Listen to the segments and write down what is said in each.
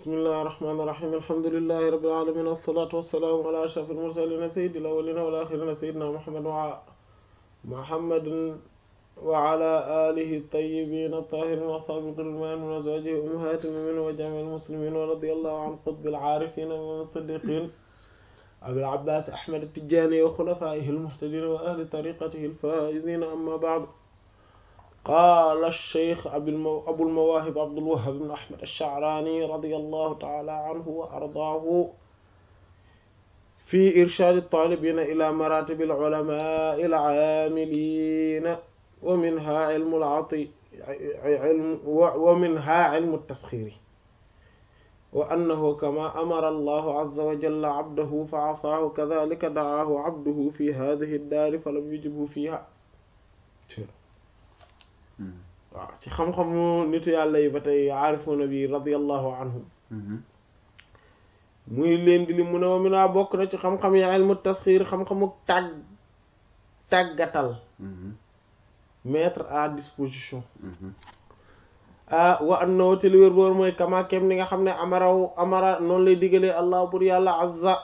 bismillahi rahmaani rahiim alhamdulillahi rabbil aalamiin wassalaatu wassalaamu alaa ashrafil mursaliin sayyidil awwaliina wal aaxiriina sayyidinaa Muhammad wa Muhammadin wa alaa aalihi tayyibiina taahiriin wa ashaabihi al-maamiiniin wa azwaajihi ummahaatil mu'miniin wa jamiil muslimiin wa radiyallahu an qutbil aarifiin wa siddiqiin abil abbaas ahmad at-tijaani wa xulafaa'ihil muhtadiin wa ahli tariiqatihil faa'iziin ammaa ba'du qaala ash-shaykh abul mawaahib abdul wahhaab ibn ahmad ash-sha'raani radiyallahu ta'aala anhu wa ardaahu fi irshaad at-taalibiina ilaa maraatibil ulamaa'il aamiliina wa minhaa ilmul ati wa minhaa ilmu at-tasxiir wa annahu kamaa amara Allahu azza wa jalla abdahu fa asaahu kazaalika da'aahu abduhu fi haadihi ad-daari falam yujibhu fiihaa waaw ci xam-xamu nitu yàlla yi ba tey aarifuuna bi radiyallahu anhum muy leen di li mu ne wa minaa bokk na ci xam-xam yi ilmu tasxiir xam-xamu tàgg tàggatal mettre à disposition ah wa annahu te li wér boor mooy kama kem ni nga xam ne amaraw amara noonu lay digalee allah bur yàlla azza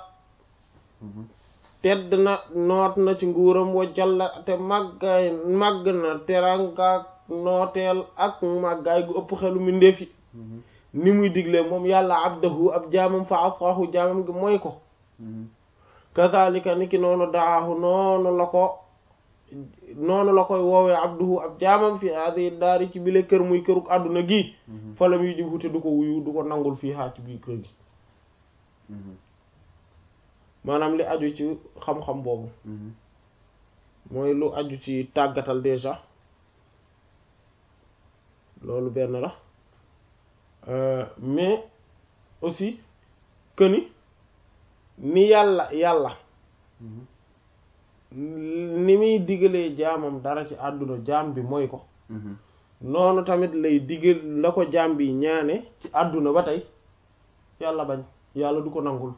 tedd na noot na ci nguuram wa jalla te màggaay màgg na terangaak nooteel ak màggaay gu ëpp xelu mbindeef yi ni muy diglee moom yàlla abdahu ab jaamam fa asaahu jaamam gi mooy ko kazalika ni ki noonu daahu noonu la ko noonu la koy woowee abduhu ab jaamam fi hadi daari ci bile kër muy këruk àdduna gi falam yu jib te du ko wuyu du ko nangul fii haa ci biir kër gi maanaam li aju ci xam-xam boobu mooy lu aju ci tàggatal déjà loolu benn la mais aussi que ni ni yàlla yàlla ni muy digalee jaamam dara ci àdduna jaam bi mooy ko noonu tamit lay digal la ko jaam bi ñaane ci àdduna ba tey yàlla bañ yàlla du ko nangul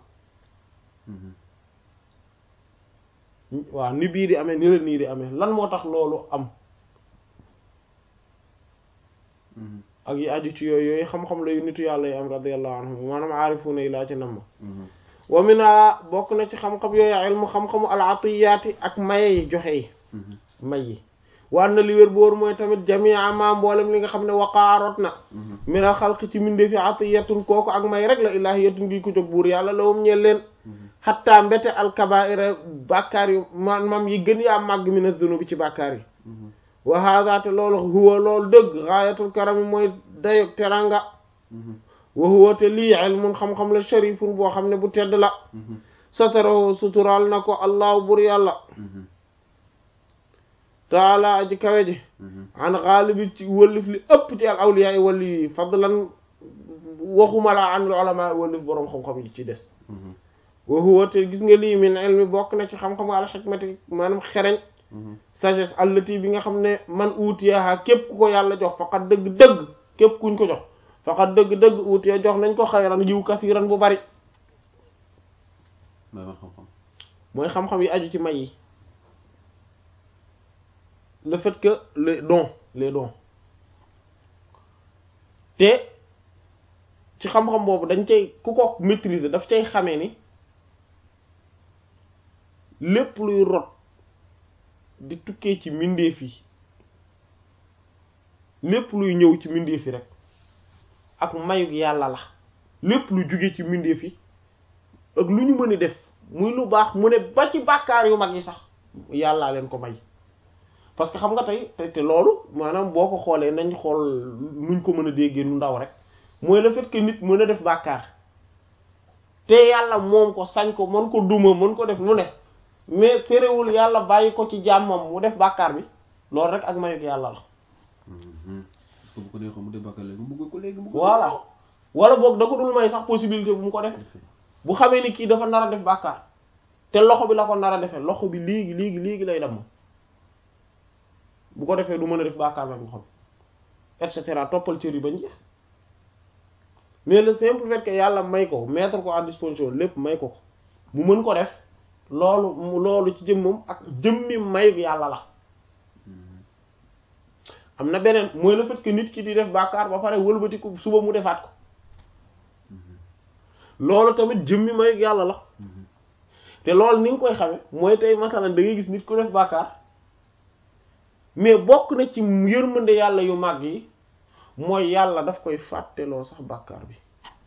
waaw ni bii di amee ni la nii di amee lan moo tax loolu am ak yi aju ci yooyu yooyu xam-xam la yu nitu yàlla yi am radiyallahu anhum maanaam aarifuuna yi laa ci nam ma wa mina bokk na ci xam-xam yooyu ilmu xam-xamu al-atiyaati ak maye yi joxe yi may yi waan na li wér boor mooy tamit jamia ma mboolem li nga xam ne waqaarot na minal xalqi ci mindee fi atiyatun kooku ak may rek la ilaahiyatun gi ko jóg buur yàlla lawum ñeel leen xatta mbete alkabaira bàkkaar yu man mam yi gën yaa màgg mina zunubi ci bàkkaar yi wa hada te loolu huwa loolu dëgg gaayatul karami mooy dayog teranga wa huwa te lii ilmun xam-xam la sharifun boo xam ne bu tedd la satarahu sutural na ko allahu bur yàlla taala aji kawe ji an xaalibi ci wëllif li ëpp ci al awliya yi wali yi fadlan waxuma la an ulama wëllif boroom xam-xam yi ci des wa huwa te gis nga lii min ilmi bokk na ci xam-xam al xikmati maanaam xereñ sagesse allati bi nga xam ne man uutiyaha képp ku ko yàlla jox faqat dëgg-dëgg képp kuñ ko jox faqat dëgg-dëgg uutiya jox nañ ko xayran yiw kasiran bu bari mooy xam-xam yi aju ci may yi le fait que les dons les dons te ci xam-xam boobu dañ cay ku ko maîtriser daf cay xamee ni lépp luy rot di tukkee ci mbindeef yi lépp luy ñëw ci mbindeef yi rek ak mayug yàlla la lépp lu jóge ci mbindeef yi ak lu ñu mën a def muy lu baax mu ne ba ci bàkkaar yu mag yi sax yàllaa leen ko may parce que xam nga tey te te loolu maanaam boo ko xoolee nañ xool nuñ ko mën a déggee nu ndaw rek mooy le fait que nit mën a def bàkkaar te yàlla moom ko sañ ko mën ko duma mën ko def lu ne mais terewul yàlla bàyyi ko ci jàmmam mu def bàkkaar bi loolu rek ak mayug yàlla la. parce que bu ko neexoon mu def bàkkaar léegi mu bëgg ko léegi mu voilà wala boog da ko dul may sax possibilité bu mu ko def bu xamee ni kii dafa nar a def bàkkaar te loxo bi la ko nar a defee loxo bi léegi léegi léegi lay dem bu ko defee du mën a def bàkkaar ba nga xam et cetera toppal cër yi bañ jeex mais le simple fait que yàlla may ko mettre ko à disposition lépp may ko ko mu mën ko def loolu loolu ci jëmmam ak jëmmi may yàlla la am na beneen mooy le fait que nit ki di def bàkkaar ba pare wëlbati ko suba mu defaat ko loolu tamit jëmmi may yàlla la te loolu ni nga koy xame mooy tey masalan da ngay gis nit ku def bàkkaar mais bokk na ci yërmande yàlla yu màgg yi mooy yàlla daf koy fàtteloo sax bàkkaar bi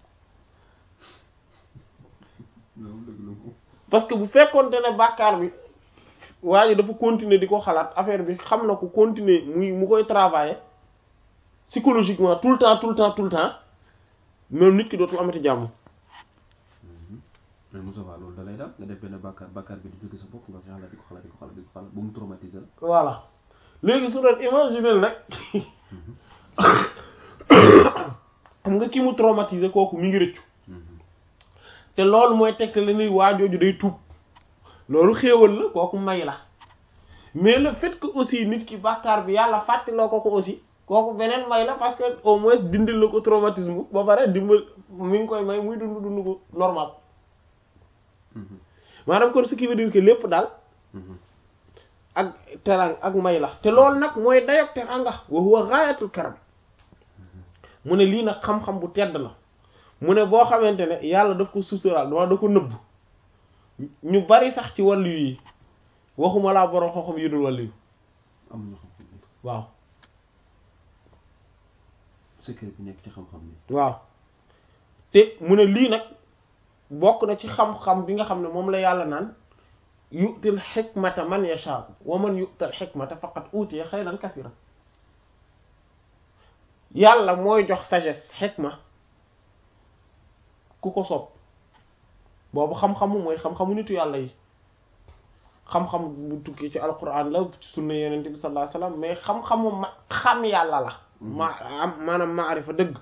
loolu dëgg la ko parce que bu fekkonte ne bàkkaar bi waa ji dafa continuer di ko xalaat affaire bi xam na ko continuer muy mu koy travailler psychologiquement tout le temps tout le temps tout le temps même nit ki dootul amati jàmm mais Moussa Fall loolu da lay daal nga def benn bàkkaar bàkkaar bi di jóge sa bopp nga xalaat di ko xalaat di ko xalaat di ko xalaat ba mu traumatisé la voilà léegi su doon imaginer nag xam nga ki mu traumatisé kooku mi ngi rëccu te loolu mooy tegte la ni waajooju day tuub loolu xéewal la kooku may la mais le fait que aussi nit ki bàkkaar bi yàlla fàttaloo ko ko aussi kooku beneen may la parce que au moins dindil la ko traumatisme ba pare dimbal mi ngi koy may muy dund dund ko normal maanaam kon ce qui veut dire que lépp daal ak terang ak may la te loolu nag mooy dayok teranga wa huwa ghayatul karam mu ne lii nag xam-xam bu tedd la mu ne boo xamante ne yàlla daf ko suturaal dama da ko nëbb ñu bari sax ci wàllu yi waxuma laa borom xam-xam yi dul wàllu yi am na xam-xam bi waaw secret bi nekk ci xam-xam bi waaw te mu ne lii nag bokk na ci xam-xam bi nga xam ne moom la yàlla naan yu'til hikmata man yasha wa man yu'tal hikmata faqad utiya xayran kasira yàlla mooy jox sagesse hikma ku ko sopp boobu xam-xamu mooy xam-xamu nitu yàlla yi xam-xam bu tukki ci alquran la ci sunna yenente bi sallallahu alayhi wasallam mais xam-xamu ma xam yàlla la ma am maanaam maarifa dëgg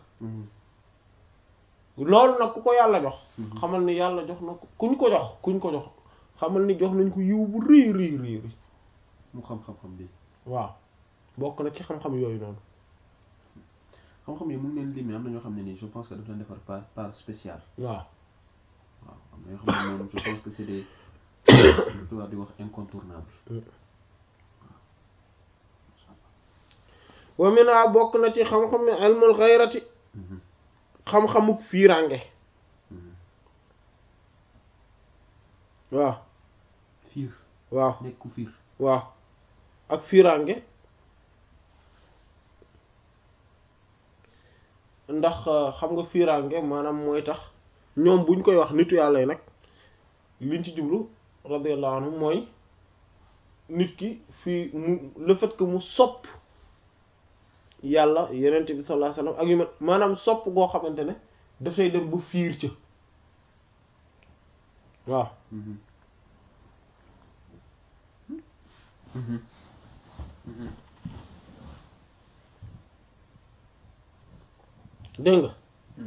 loolu nag ku ko yàlla jox xamal ni yàlla jox na ko kuñ ko jox kuñ ko jox xamal ni jox nañ ko yiw bu rëy rëy rëy rëy mu xam-xam-xam bi waaw bokk na ci xam-xam yooyu noonu xam-xam yi mun leen limee am na ñoo xam ne nii je pense que daf leen defar par par spécial waaw waaw am na ñoo xam ne moom je pense que c'est des lu tubaab di wax incontournable wa mina bokk na ci xam-xam ne ilmul xayrati xam-xamuk fiirange waaw fiir waaw nekk ku fiir waaw ak fiirange ndax xam nga fiirange maanaam mooy tax ñoom buñ koy wax nitu yàlla yi nag liñ ci jublu radiyallahu anhu mooy nit ki fii mu le fait que mu sopp yàlla yenent bi sallallahu alayhi wasallam ak yu ma maanaam sopp goo xamante ne dafay dem ba fiir ca waaw dégg nga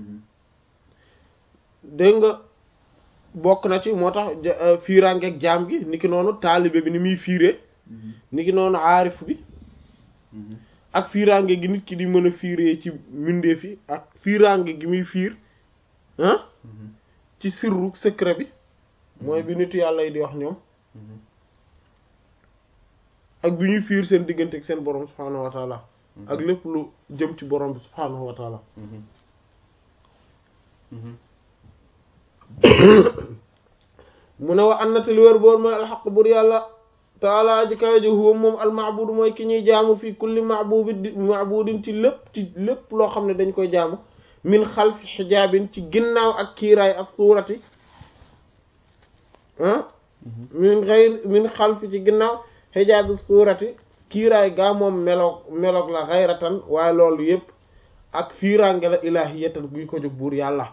dégg nga bokk na ci moo tax fiiraangeeg jaam gi niki noonu taalibe bi ni muy fiiree niki noonu aarif bi ak fiiraange gi nit ki di mën a fiiree ci mbindeef yi ak fiiraange gi muy fiir ah ci sirru secret bi mooy bi nitu yàlla yi di wax ñoom ak bi ñuy fiir seen diggante ak seen borom subhaanahu wa taala ak lépp lu jëm ci borom bi subhaanahu wa taala mu ne wa annata li wër boor mooy alxaq bur yàlla taala aji kawe ji huwa moom almaabudu mooy ki ñuy jaamu fii kulli maabudi maabudin ci lépp ci lépp loo xam ne dañ koy jaamu min xalfi xijaabin ci ginnaaw ak kiiraay ak suurati ah min xayr min xalfi ci ginnaaw xijaabi suurati kiiraay gaa moom meloog meloog la xayratan waaye loolu yépp ak fiiraange la ilaahiyatan guy ko jóg buur yàlla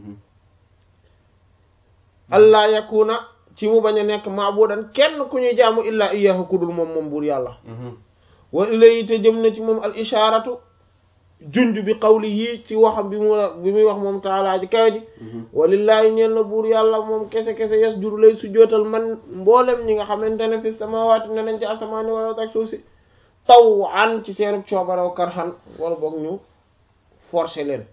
allah yakuna ci mu bañ a nekk maabudan kenn ku ñuy jaamu illaa iyyahu kudul moom moom buur yàlla wa ilayhi te jëm na ci moom al ishaaratu junj bi qawlihi ci waxam bi mu bi muy wax moom taalaa ji kawe ji walillaahi ñeel na buur yàlla moom kese kese yasjudu lay sujjootal man mboolem ñi nga xamante ne fi samaawaati ne nañ ci asamaani wala ak suuf si taw an ci seenu coobaraw karhan wala boog ñu forcer leen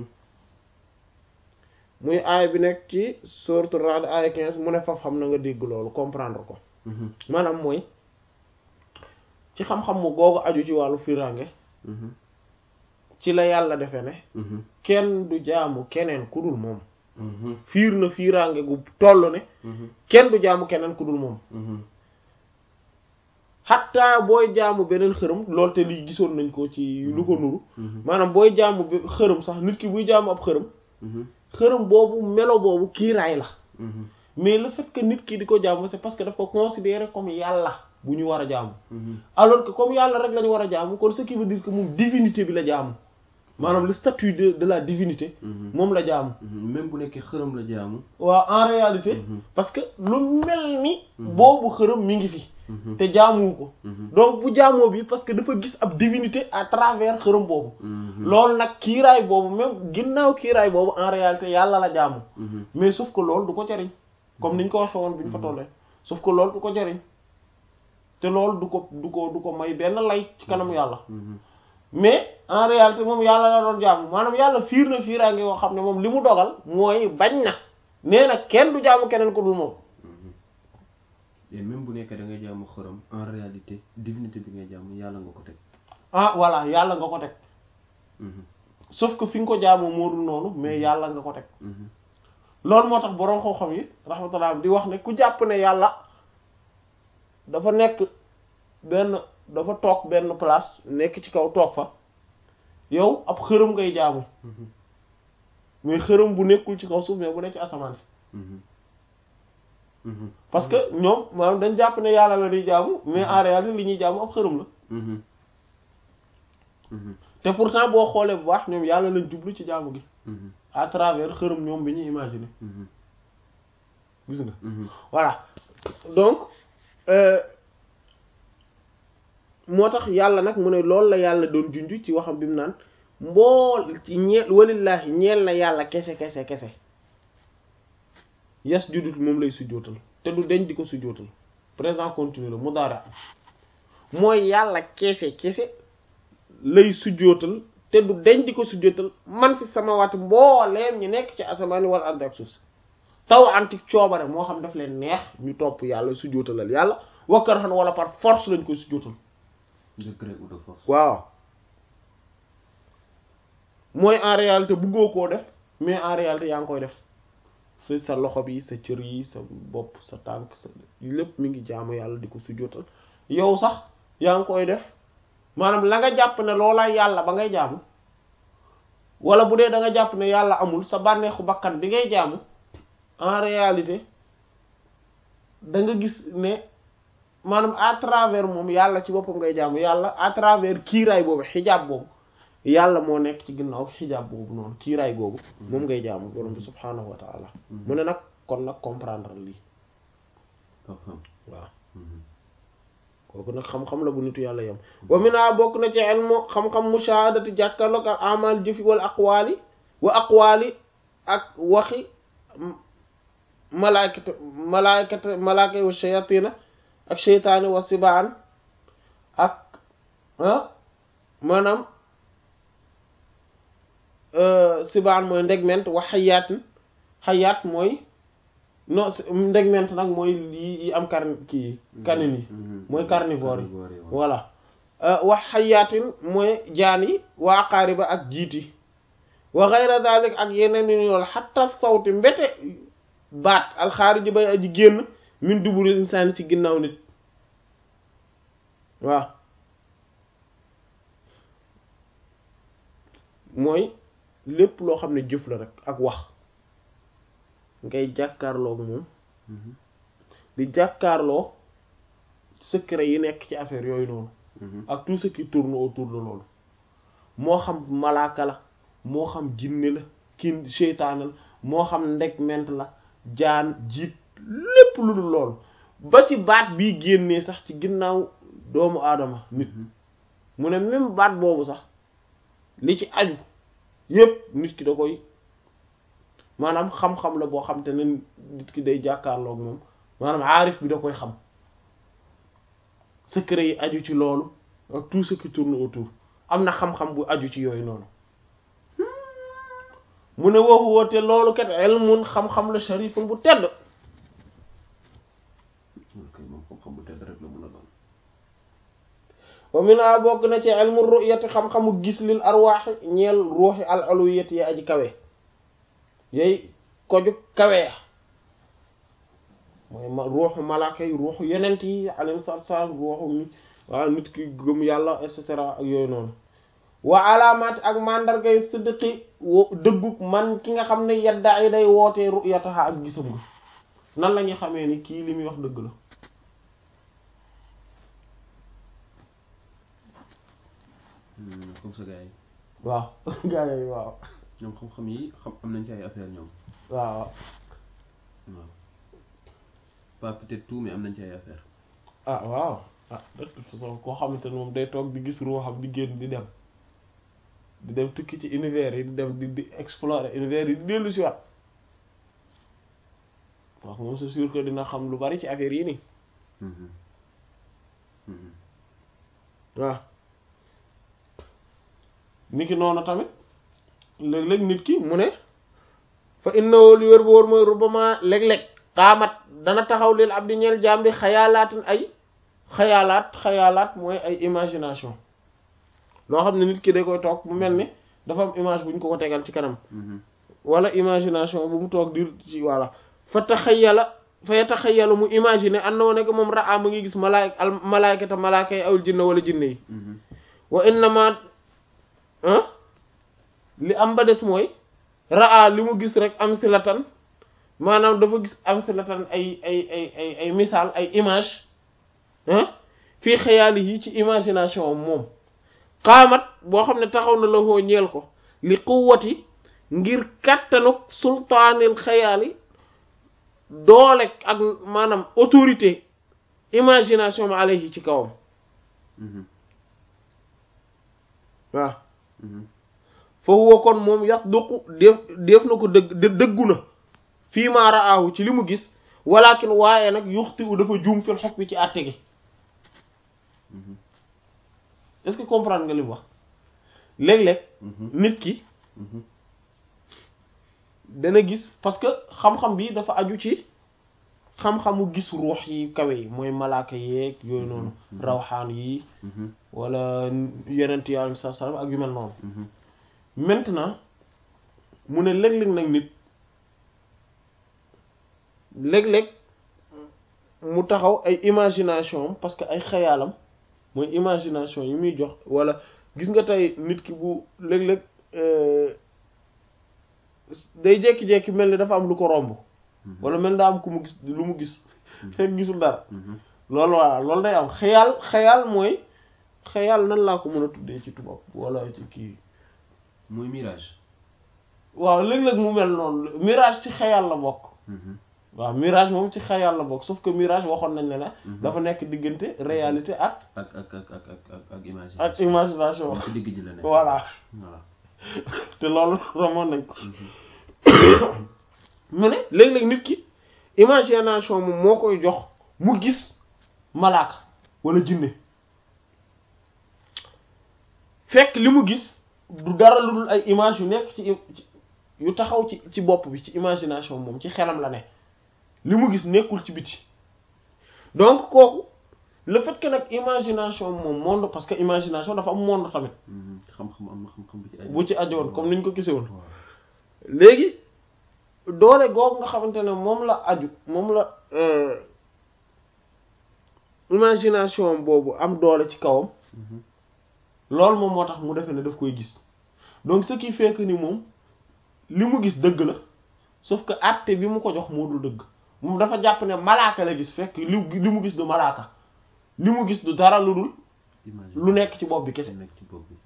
muy aaya bi nekk ci sourate Ra'd aaya 15 mu ne faf xam na nga dégg loolu comprendre ko maanaam mooy ci xam-xam mu googu aju ci wàllu firange ci la yàlla defe ne kenn du jaamu keneen ku dul moom fiir na fiiraange gu toll ne kenn du jaamu keneen ku dul moom xatta booy jaamu beneen xërëm loolu te lii gisoon nañ ko ci lu ko nuru maanaam booy jaamu be- xërëm sax nit ki buy jaamu ab xërëm xërëm boobu melo boobu kiiraay la mais le fait que nit ki di ko jaamu c'est parce que daf ko considérer comme yàlla bu ñu war a jaamu alors que comme yàlla rek la ñu war a jaamu kon ce qui veut dire que moom divinité bi la jaamu maanaam le statut de de la divinité moom la jaamu même bu nekkee xërëm la jaamu waaw en réalité Mhm. parce que lu mel ni Mhm. boobu xërëm mi ngi fi te jaamuwu ko Mhm. donc bu jaamoo bi parce que dafa gis ab divinité à travers xërëm boobu loolu nag kiiraay boobu même ginnaaw kiiraay boobu en réalité yàlla la jaamu mais sauf que loolu du ko jariñ comme niñ ko waxee woon bi ñu fa tollee sauf que loolu du ko jariñ te loolu du ko du ko du ko may benn lay ci kanam yàlla mais en réalité moom yàlla la doon jaamu maanaam yàlla fiir na fiiraange yoo xam ne moom li mu dogal mooy bañ na nee na kenn du jaamu keneen ko dul moom et même bu nekkee da ngay jaamu xërëm en réalité divinité bi ngay jaamu yàlla nga ko teg ah voilà yàlla nga ko teg sauf que fi nga ko jaamoo moo dul noonu mais yàlla nga ko teg loolu moo tax boroom xam-xam yi rahmatullah di wax ne ku jàpp ne yàlla dafa nekk benn dafa toog benn place nekk ci kaw toog fa yow ab xërëm ngay jaamu mais xërëm bu nekkul ci kaw suuf mais bu nekk ci asamaan si parce que ñoom maanaam dañ jàpp ne yàlla la di jaamu mais en réalité li ñuy jaamu ab xërëm la te pourtant boo xoolee bu baax ñoom yàlla lañ jublu ci jaamu gi à travers xërëm ñoom bi ñuy imaginer gis nga voilà donc euh, moo tax yàlla nag mu ne loolu la yàlla doon junj ci waxam bi mu naan mbool ci ñeel walillaahi ñeel na yàlla kese kese kese yas judut moom lay sujjootal te du deñ di ko sujjootal présent continu la mudaari mooy yàlla kese kese lay sujjootal te du deñ di ko sujjootal man fi samawati mbooleem ñi nekk ci asamaani wal ardi ak suuf si taw anti coobare moo xam daf leen neex ñu topp yàlla sujjootalal yàlla wakkar xan wala par force lañ koy sujjootal de gré ou de force waaw mooy en réalité bëggoo koo def mais en réalité yaa ngi koy def sa sa loxo bi sa cër yi sa bopp sa tànk sa lépp mi ngi jaamu yàlla di ko sujjootal yow sax yaa ngi koy def maanaam la nga jàpp ne loola yàlla ba ngay jaamu wala bu dee da nga jàpp ne yàlla amul sa bànneexu bakkan bi ngay jaamu en réalité da nga gis ne maanaam à travers moom yàlla ci boppam ngay jaamu yàlla à travers kiiraay boobu xijaab boobu yàlla moo nekk ci ginnaaw xijaab boobu noonu kiiraay googu moom ngay jaamu borom bi subhaanahu wa taala mu ne nag kon nag comprendre lii xam-xam waaw kooku nag xam-xam la bu nitu yàlla yam wa mina bokk na ci ilmu xam-xam mushahadati jàkkarloog al amal jëfi wal aqwaali wa aqwaali ak waxi malaakata malaakata malaaka yi wa shayatina ak sheytaani wa sibaan ak ah maanaam sibaan mooy ndegment wa xayaatin xayaat mooy non ndegment nag mooy yi yi am carn kii canin yi mooy carnivore yi voilà wax xayaatin mooy jaan yi wa aqaariba ak jiiti wa xayra dalik ak yeneen yu yool xatta sawti mbete baat alxaariji bay aji génn min duburi insaan ci ginnaaw nit waaw mooy lépp loo xam ne jëf la rek ak wax ngay jàkkaarloo ak moom di jàkkaarloo secret yi nekk ci affaire yooyu noonu ak tout ce qui tourne autour de loolu moo xam malaaka la moo xam jinne la kin seytaane la moo xam ndeg ment la jaan jiit lépp lu dul loolu ba ci baat bii génnee sax ci ginnaaw doomu aadama nit mu ne même baat boobu sax li ci aju yépp nit ki da koy maanaam xam-xam la boo xam te ne nit ki day jàkkaarloog moom maanaam aarif bi da koy xam secret yi aju ci loolu ak tout ce qui tourne autour am na xam-xam bu aju ci yooyu noonu mu ne waxu woote loolu kat ilmun xam-xam la sharifun bu tedd kay moom xam-xam bu tedd rek la mën a doon wa mina bokk na ci ilmu ru'yati xam-xamu gis lil arwaaxi ñeel ruuxi al uluwiyati yi aji kawe yooyu koju kaweya mooy ma ruuxu malaaka yi ruuxu yenent yi alayhi salaatu salaam ruuxu nit waaw nit ki gëm yàlla et cetera ak yooyu noonu wa alaamaat ak mandargay siddiqi wo dëggug man ki nga xam ne yadda yi day wootee ru'yataha ak gisam nga nan la ñuy xamee ni kii li muy wax dëgg la comme ça gars yi waaw gaa yi waaw ñoom xam-xam yi xam am nañ ci ay affaire ñoom waaw waaw pas peut-être tout mais am nañ ci ay affaire ah waaw ah de toute façon koo xamante ne moom day toog di gis ruuxam di génn di dem di dem tukki ci univers yi di dem di di explorer univers yi di dellu si waat wax moom c'est sûr que dina xam lu bari ci affaire yi nii waaw nit ki noonu tamit léeg-léeg nit ki mu ne fa innahu li wér bu wóor mooy rubama léeg-léeg xaamat dana taxaw lil abdi ñeel jaam bi xayaalaatin ay xayaalaat xayaalaat mooy ay imagination loo xam ne nit ki da koy toog mu mel ni dafa am image bu ñu ko ko tegal ci kanam wala imagination bu mu toog di ci voilà fa taxayala fa yataxayalu mu imaginer annoo nekk moom raa mu ngi gis malaay al malaykata malaaka yi awul jinne wala jinne yi wa innama li am ba des mooy raa li mu gis rek am silatan maanaam dafa gis am silatan ay ay ay ay ay misaal ay image fii xayaali yi ci imagination moom xaamat boo xam ne taxaw na la hoo ñeel ko li quwwati ngir kàttanuk sultaanil xayaali doole ak maanaam autorité imagination ma alayhi ci kawam waaw fa huwa kon moom yax duqu def def na ko dëgg dëggu na fii maa raahu ci li mu gis walakin waaye nag yuxti u dafa juum fil xog bi ci àtte gi est-ce que comprendre nga li mu wax léeg-léeg nit ki dana gis parce que xam-xam bi dafa aju ci xam-xamu gis ruux yi kawe yi mooy malaaka yeeg yooyu noonu rawxaan yi wala yenent yi alayhi salaam ak yu mel noonu maintenant mu ne léeg-léeg nag nit léeg-léeg mu taxaw ay imagination parce que ay xayaalam mooy imagination yi muy jox wala gis nga tey nit ki bu léeg-léeg day jékki-jékki mel ni dafa am lu ko romb wala mel daa am ku mu gis lu mu gis fekk gisul dara loolu voilà loolu day am xayaal xayaal mooy xayaal nan laa ko mën a tuddee ci tubaab wala ci kii mooy mirage waaw léeg-léeg mu mel noonu mirage ci xayaal la bokk waaw mirage moom ci xayaal la bokk sauf que mirage waxoon nañ ne ne dafa nekk diggante réalité ak ak ak ak ak ak ak imagination ak imagination ci digg ji la nekk voilà voilà te loolu romoon nañ ko mu ne léeg-léeg nit ki imagination moom moo koy jox mu gis malaaka wala jinne fekk li mu gis du dara lu dul ay image yu nekk ci yu taxaw ci ci bopp bi ci imagination moom ci xelam la ne li mu gis nekkul ci biti donc kooku le fait que nag imagination moom monde parce que imagination dafa am monde tamit xam-xam am na xam-xam bu ci aju bu ci ajowoon comme niñ ko gisewoon waaw léegi doole googu nga xamante ne moom la aju moom la imagination boobu am doole ci kawam loolu moom moo tax mu defe ne daf koy gis donc ce qui fait que ni moom li mu gis dëgg la sauf que acte bi mu ko jox moo dul dëgg moom dafa jàpp ne malaaka la gis fekk li li mu gis du malaaka li mu gis du dara lu dul imagine lu nekk ci bopp bi kese lu nekk ci bopp bi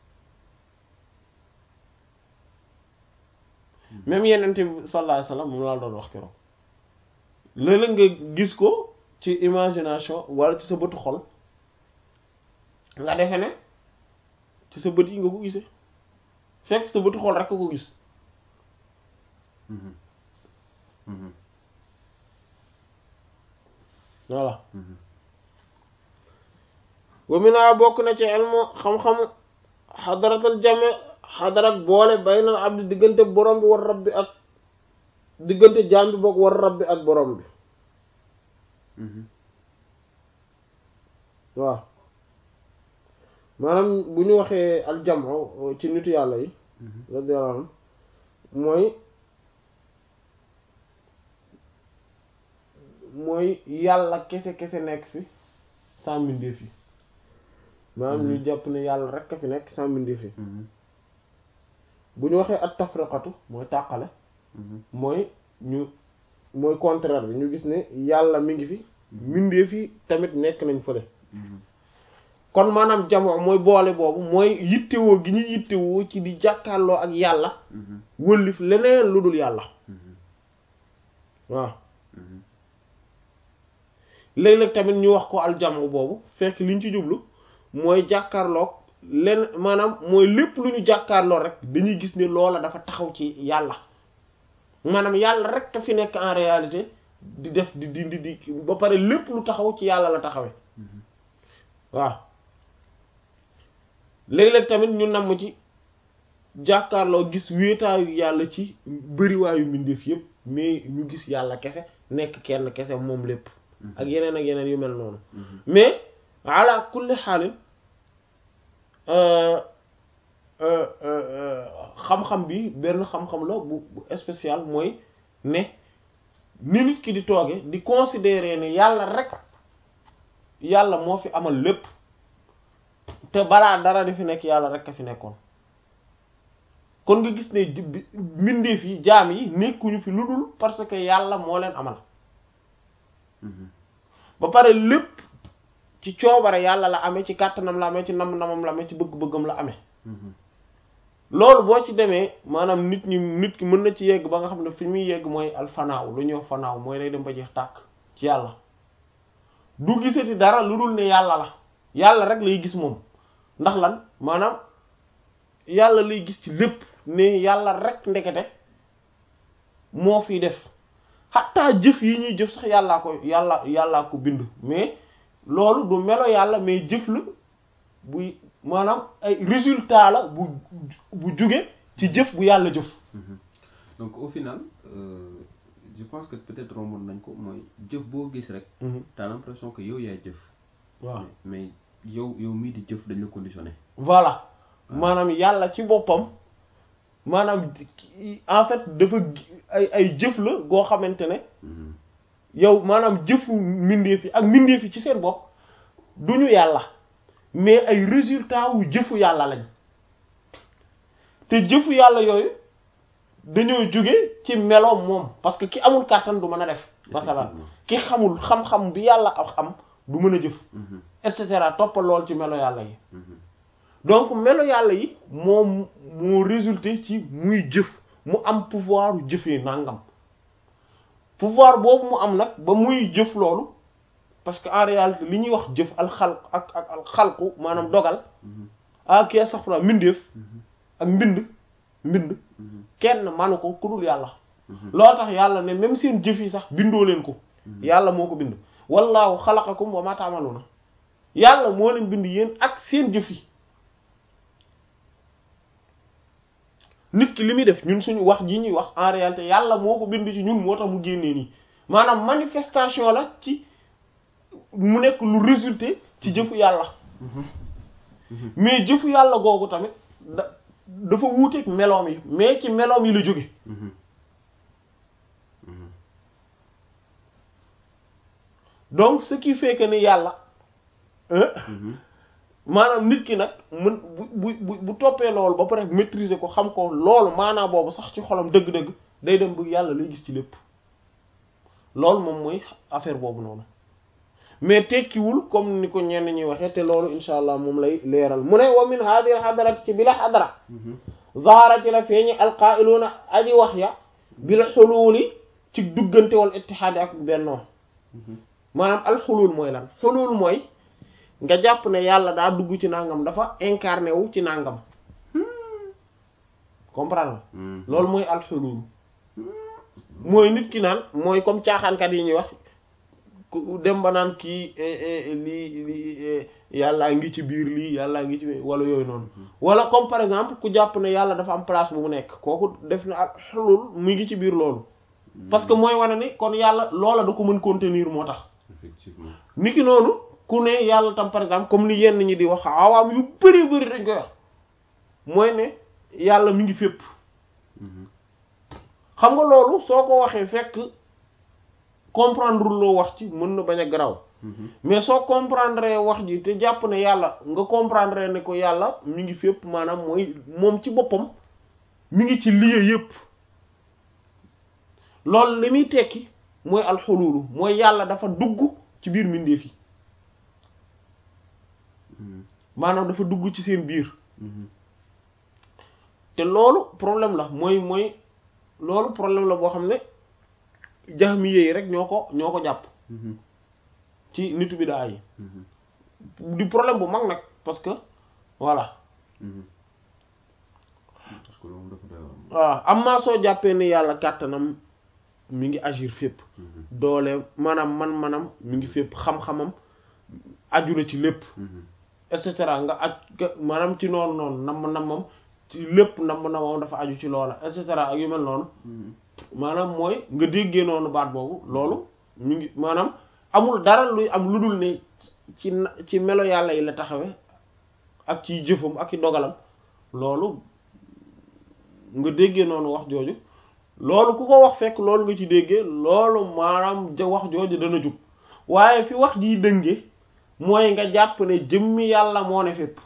même yenente bi sallallahu alayhi wasallam moom laa doon wax keroog léeg-léeg nga gis ko ci imagination wala ci sa bëtu xol nga defe ne ci sa bët yi nga ko gisee fekk sa bëtu xol rek ko gis Mhm. Mhm. voilà Mhm. wa mina bokk na ci ilmu xam-xam xadaratal jame xadarat boole baynal abdi diggante borom bi war rabbi ak diggante jaam bi boog war rabbi ak borom bi Mhm. waaw maanaam bu ñu waxee aljamu ci nitu yàlla yi Mhm. radiyallahu anhu mooy mooy yàlla kese kese nekk fi sans mbindeef yi maanaam ñu jàpp ne yàlla rek a fi nekk sans mbindeef yi bu ñu waxee at tafriqatu mooy tàqale mooy ñu mooy contraire bi ñu gis ne yàlla mi ngi fi mbindeef yi tamit nekk nañ fële kon maanaam jamoo mooy boole boobu mooy yittewoo gi ñu yittewoo ci di jàkkaarloo ak yàlla wëllif leneen lu dul yàlla waaw léeg-léeg tamit ñu wax ko aljamu boobu fekk liñ ci jublu mooy jàkkaarloog len maanaam mooy lépp lu ñu jàkkaarloo rek dañuy gis ne loola dafa taxaw ci yàlla maanaam yàlla rek a fi nekk en réalité di def di di di ba pare lépp lu taxaw ci yàlla la taxawee waaw léeg-léeg tamit ñu namm ci jàkkaarloo gis wéetaayu yàlla ci bëriwaayu mbindeef yépp mais ñu gis yàlla kese nekk kenn kese moom lépp ak yeneen ak yeneen yu mel noonu mais ala kulli xaalin xam-xam bi benn xam-xam la bu bu spécial mooy ne ni nit ki di tooge di considérer ne yàlla rek yàlla moo fi amal lépp te balaa dara di fi nekk yàlla rek a fi nekkoon kon nga gis ne mbindeef yi jaam yi nekkuñu fi lu dul parce que yàlla moo leen amal ba pare lépp ci coobare yàlla la amee ci kàttanam la amee ci nam-namam la amee ci bëgg-bëggam la amee loolu boo ci demee maanaam nit ñi nit ki mën na ci yegg ba nga xam ne fi muy yegg mooy alfanaaw lu ñuy wax fanaaw mooy lay dem ba jeex tàkk ci yàlla du gisati dara lu dul ne yàlla la yàlla rek lay gis moom ndax lan maanaam yàlla lay gis ci lépp ne yàlla rek ndekete moo fi def xataa jëf yi ñuy jëf sax yàllaa ko yàlla yàllaa ko bind mais loolu du melo yàlla mais jëf la buy maanaam ay résultat la bu bu jóge ci jëf bu yàlla jëf donc au final euh, je pense que peut-être romboon nañ ko mooy jëf boo gis rek t'as l'impression que yow yaay jëf waaw mais yow yow mii di jëf dañ la conditionné voilà maanaam yàlla ci boppam maanaam en fait dafa ay ay jëf la goo xamante ne yow maanaam jëfu mbindeef yi ak mbindeef yi ci seen bopp duñu yàlla mais ay résultat wu jëfu yàlla lañ te jëfu yàlla yooyu dañoo jóge ci meloom moom parce que ki amul kàttan du mën a def masalan ki xamul xam-xam bi yàlla ak xam du mën a jëf et cetera toppal lool ci melo yàlla yi donc melo yàlla yi moom moo résulté ci muy jëf mu am pouvoir jëfee nangam pouvoir boobu mu am nag ba muy jëf loolu parce que en réalité li ñuy wax jëf alxalq ak ak alxalqu maanaam dogal ah kii sax fra mbindeef ak mbind mbind kenn manu ko ku dul yàlla loo tax yàlla ne même seen jëf yi sax bindoo leen ko yàlla moo ko bind wallaahu xalaqakum wa ma ta'maluna yàlla moo leen bind yéen ak seen jëf yi nit ki li muy def ñun suñu wax ji ñuy wax en réalité yàlla moo ko bind ci ñun moo tax mu génnee nii maanaam manifestation la ci mu nekk lu résulté ci jëfu yàlla mais jëfu yàlla googu tamit da dafa wuuteeg meloom yi mais ci meloom yi la jóge donc ce qui fait que ni yàlla maanaam nit ki nag mën bu bu bu toppee loolu ba pare maîtriser ko xam ko loolu maanaam boobu sax ci xolam dëgg-dëgg day dem bu yàlla lay gis ci lépp loolu moom mooy affaire boobu noonu mais tekkiwul comme ni ko ñenn ñuy waxee te loolu insha allah moom lay leeral mu ne wa min hadir xadarat ci bi la xadara zahara ci la feeñi alqaa'iluuna aji wax ya bi la xuluuli ci duggante wal ittihaadi ak bennoo maanaam alxuluul mooy lan xuluul mooy nga jàpp ne yàlla daa dugg ci nangam dafa incarné wu ci nangam comprendre loolu mooy alxuluul mooy nit ki naan mooy comme caaxaankat yi ñuy wax ku dem ba naan kii lii lii yàllaa ngi ci biir lii yàllaa ngi ci wala yooyu noonu wala comme par exemple ku jàpp ne yàlla dafa am place bu mu nekk kooku def na ak xulul mu ngi ci biir loolu parce que mooy wane ni kon yàlla loola da ko mën contenir moo tax effectivement niki noonu ku ne yàlla tam par exemple comme ni yenn ñi di wax awaam yu bari bari dañ koy wax mooy ne yàlla mi ngi fépp xam nga loolu soo ko waxee fekk comprendre loo wax ci mën na bañ a garaw mais soo comprendre wax ji te jàpp ne yàlla nga comprendre ne ko yàlla mi ngi fépp maanaam mooy moom ci boppam mi ngi ci lieu yépp loolu li muy tekki mooy alxululu mooy yàlla dafa dugg ci biir mbindeef yi maanaam dafa dugg ci seen biir te loolu problème la mooy mooy loolu problème la boo xam ne jahmiye yi rek ñoo ko ñoo ko jàpp ci nitu bi daa yi di problème bu mag nag parce que voilà parce que loolu dafa doy waaw am maa soo jàppee ni yàlla kàttanam mi ngi agir fépp doole maanaam man-manam mi ngi fépp xam-xamam aju na ci lépp et cetera nga aj maanaam ci noonu noonu namm nammam ci lépp namm nammam dafa aju ci loola et cetera ak yu mel noonu maanaam mooy nga déggee noonu baat boobu loolu mi ngi maanaam amul dara luy am lu dul ne ci ci melo yàlla yi la taxawe ak ci jëfam ak ci dogalam loolu nga déggee noonu wax jooju loolu ku ko wax fekk loolu nga ci déggee loolu maanaam ja wax jooju dana jub waaye fi wax jii dënge mooy nga jàpp ne jëmmi yàlla moo ne fépp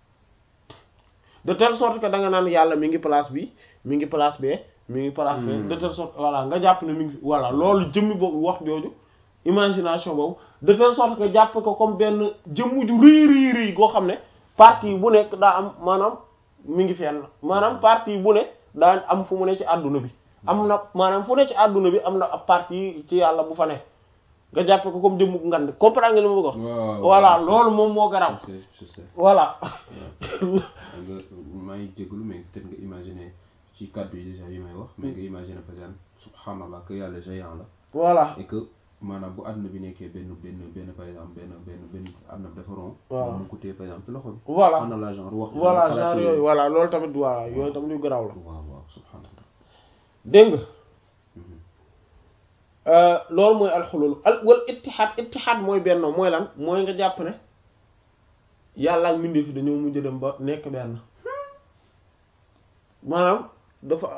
de telle sorte que da nga naan yàlla mi ngi place bi mi ngi place bee mi ngi place bee de telle sorte voilà nga jàpp ne mi ngi voilà loolu jëmmi boobu wax jooju imagination boobu de telle sorte que jàpp ko comme benn jëmm ju rëy rëy rëy goo xam ne partie bu nekk daa am maanaam mi ngi fenn maanaam partie bu ne daa am fu mu ne ci àdduna bi am na maanaam fu ne ci àdduna bi am na ab partie ci yàlla bu fa ne nga jàppe ko comme jëmm ngand comprendre nga li ma bëgg wax voilà loolu moom moo garaw je sais voilà nga maa ngi jégalu mais peut-être nga imaginer ci kàddu yi déjà yi may wax mais nga imaginer par exemple subhanallah que yàlla géant la voilà et que maanaam bu àdduna bi nekkee benn benn benn par exemple benn benn benn àdduna bi dafa rond waaw mu ko téye par exemple ci loxo bi voilà subhanallah genre wax voilà xalaat genre yooyu voilà loolu tamit voilà yooyu tamit yu garaw la waaw waaw subhanallah dégg nga loolu mooy alxulul al wal ittihaad ittihaad mooy bennoo mooy lan mooy nga jàpp ne yàlla ak mbindeef fi dañoo mujj dem ba nekk benn maanaam dafa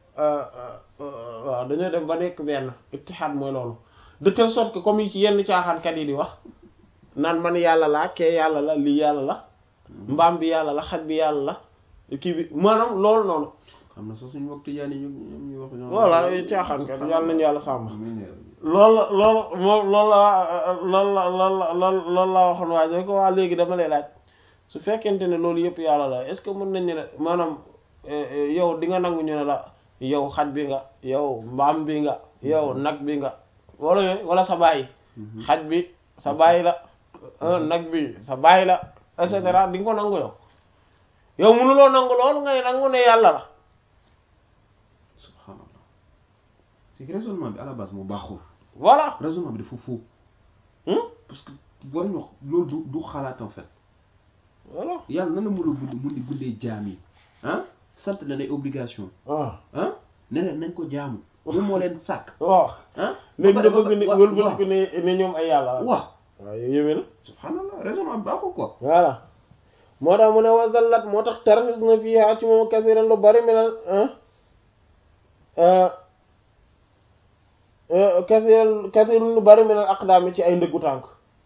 waaw dañoo dem ba nekk benn ittihaad mooy loolu de telle sorte que comme yi ci yenn caaxaankat yi di wax naan man yàlla laa kee yàlla la lii yàlla la mbaam bi yàlla la xaj bi yàlla la kii bi maanaam loolu noonu xam na sax suñu mbokk tijaan yi ñu ñoom ñu wax ñoom voilà yi caaxaankat yàlla nañu yàlla sàmm amiin yaa rabbi. loolu loolu moom loolu la loolu la loolu la loolu loolu laa waxoon waaye ko waa léegi dama lay laaj su fekkente ne loolu yëpp yàlla la est-ce que mën nañu ne maanaam yow di nga nangu ñu ne la yow xaj bi nga yow mbaam bi nga yow nag bi nga wala yooyu wala sa baay xaj bi sa baay la nag bi sa baay la et cetera di nga ko nangu yow yow mënuloo nangu loolu ngay nangu ne yàlla la subhanallah c'est que raisonnement bi à la base moo baaxul voilà raisonnement bi dafa faux Hmm? parce que war ñu wax loolu du du xalaat en fait voilà yàlla nan la mën a bund mun di bundee jaam yi ah sant na ay obligation waaw ah ne leen nañ ko jaamu moom moo leen sàkk waaw ah léegi ba nga pare- bëgg ne wa- wëlbati waaw ko ne ne ñoom ay yàlla la waaw waaw yow yëwee na subhanallah raisonnement bi baaxul quoi voilà moo tax mu ne wasallat moo tax tarxis na fiihaa ci moom kasiran lu bari minal kasiran kasiran lu bari minal aqdaami ci ay ndëggu tànk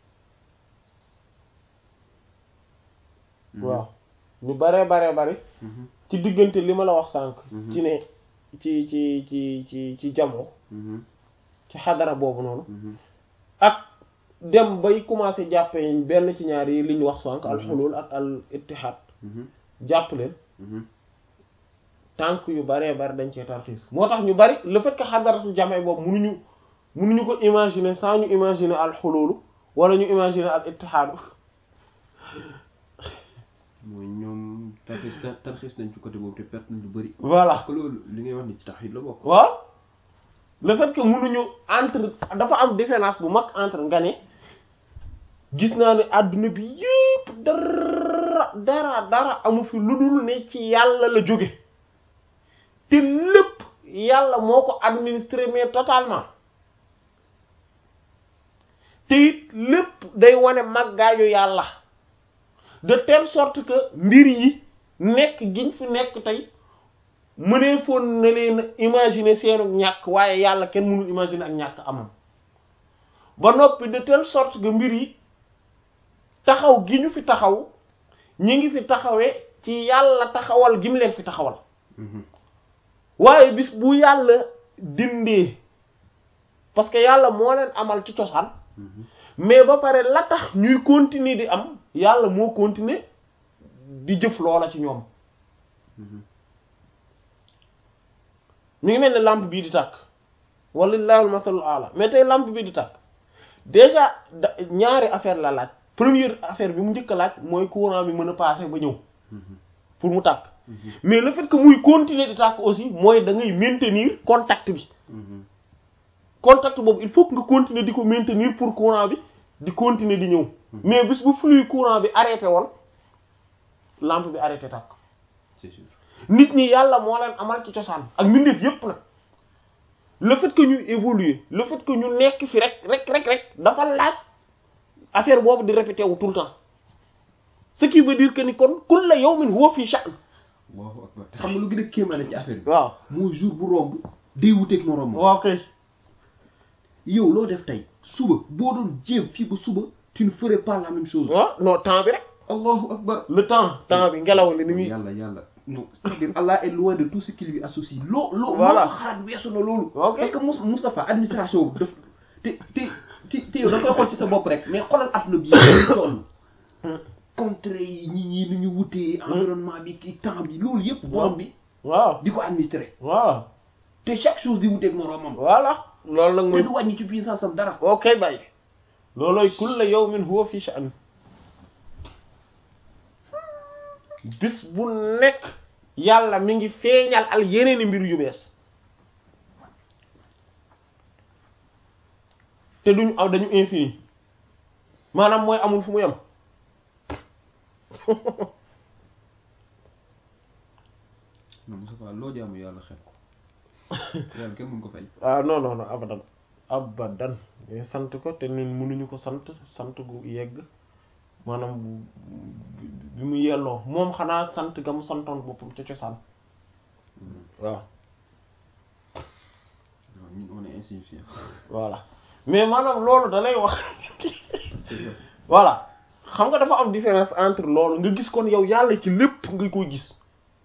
waaw ñu baree baree bari Mhm, ci diggante li ma la wax sànq Mhm. ci ne ci ci ci ci ci jamo mhm, ci xadara boobu noonu mhm, ak dem bay commencé jàppee benn ci ñaar yi li ñu wax sànq al xulul ak al ittihaad mhm, jàpp leen mhm. tànk yu baree bari dañ cee tarxiis moo tax ñu bari le fait que xadaratul jamee boobu munuñu munuñu ko imaginer sans ñu imaginer al xululu wala ñu imaginer al ittihaadu mooy ñoom tarxis tarxis nañ ci côté boobu te perte nañ lu bëri voilà parce que loolu li ngay wax ni ci tawhid la bokk waaw le fait que munuñu entre dafa am différence bu mag entre nga ne gis naa ne àdduna bi yépp dara dara dara amu fi lu dul ne ci yàlla la jóge te lépp yàlla moo ko administré mais totalement te it lépp day wane màggaayu yàlla de telle sorte que mbir yi nekk giñ fi nekk tey mënee foon na leen imaginer seenu ñàkk waaye yàlla kenn mënul imaginer ak ñàkk amam ba noppi de telle sorte que mbir yi taxaw gi ñu fi taxaw ñi ngi fi taxawee ci yàlla taxawal gi mu leen fi taxawal waaye bis bu yàlla dindee parce que yàlla moo leen amal ci cosaan mais ba pare la tax ñuy continuer di am yàlla moo continuer di jëf loola ci ñoom mi ngi mel ne lampe bii di tàkk walillahi masalul ala mais tey lampe bii di tàkk déjà da ñaari affaire la laaj première affaire bi mu njëkk a laaj mooy courant bi mën a passer ba ñëw pour mu tàkk mais le fait que muy continuer di tàkk aussi mooy da ngay maintenir contact bi contact boobu il faut que nga continuer di ko maintenir pour courant bi di continuer di ñëw mais bis bu flux courant bi arrêté woon lampe bi arrêté tàkk c'est sûr nit ñi yàlla moo leen amal ci cosaan ak mbindeef yépp nag le fait que ñu évoluer le fait que ñu nekk fi rek rek rek rek dafa laaj affaire boobu di répété wu tout le temps ce qui veut dire que ni kon kulla yawmin huwa fi sha'n Allahu akbar te xam nga lu gën a kéemaane ci affaire bi waaw mooy jour bu romb day wuteeg moroom waaw kay yow loo def tey suba boo doon jéem fii ba suba tu ne ferais pas la même chose waaw non temps bi rek Allahu akbar le temps temps bi ngelaw li ni muy yàlla yàlla non c'est-à-dire Allah est loin de tout ce qui lui associe loo loo Voilà. loo ko xalaat weesu na loolu Ok. parce que Mous Moustapha administration bi daf te te te te yow da koy xool ci sa bopp rek mais xoolal adduna bi yëpp toll contre yi ñi ñi nu ñu wutee environnement bi ki temps bi loolu yëpp borom bi waaw di ko administrer waaw te chaque chose di wuteeg moroomam voilà loolu nag te mooy du wàññi ci puissance am dara ok bàyyi loolooy kulla yawmin huwa fi sha'n bis bu nekk yàlla mi ngi feeñal al yeneeni mbir yu bees te duñu aw dañu infini maanaam mooy amul fu mu yem non Moustapha loo jaamu yàlla xeeb ko yàlla kenn mën ko fay ah non non non abadan abadan mais sant ko te ñun mënuñu ko sant sant gu yegg maanaam bu bi mu yelloo moom xanaa sant ga mu santoon boppam ca cosaan waaw non ñun on est insignifiant voilà mais maanaam loolu da lay wax c'est vrai voilà xam nga dafa am différence entre loolu nga gis kon yow yàlla ci lépp nga koy gis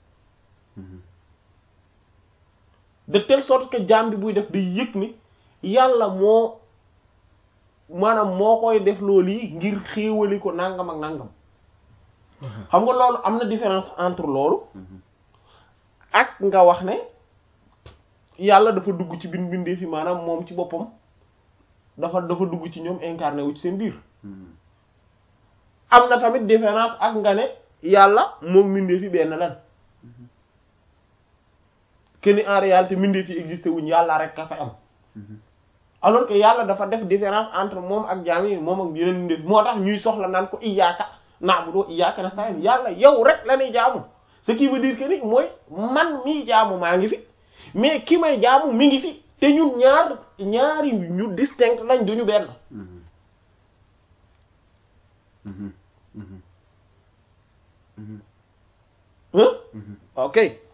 de telle sorte que jaam bi buy def day yëg ni yàlla moo maanaam moo koy def loolu yi ngir xéewali ko nangam ak nangam xam nga loolu am na différence entre loolu ak nga wax ne yàlla dafa dugg ci bin bindee fi maanaam moom ci boppam dafa dafa dugg ci ñoom incarné wu ci seen biir am na tamit différence ak nga ne yàlla moom mbindee fi benn lan que ni en réalité mbindee fi existé wuñ yàlla rek ka fa am alors que yàlla dafa def différence entre moom ak jaam yi moom ak yeneen mbindee fi moo tax ñuy soxla naan ko iyyaka na'budu wa iyyaka nasta'in yàlla yow rek la ñuy jaamu ce qui veut dire que ni mooy man mii jaamu maa ngi fi mais ki may jaamu mi ngi fi te ñun ñaar ñaari ñu distinct lañ duñu benn ok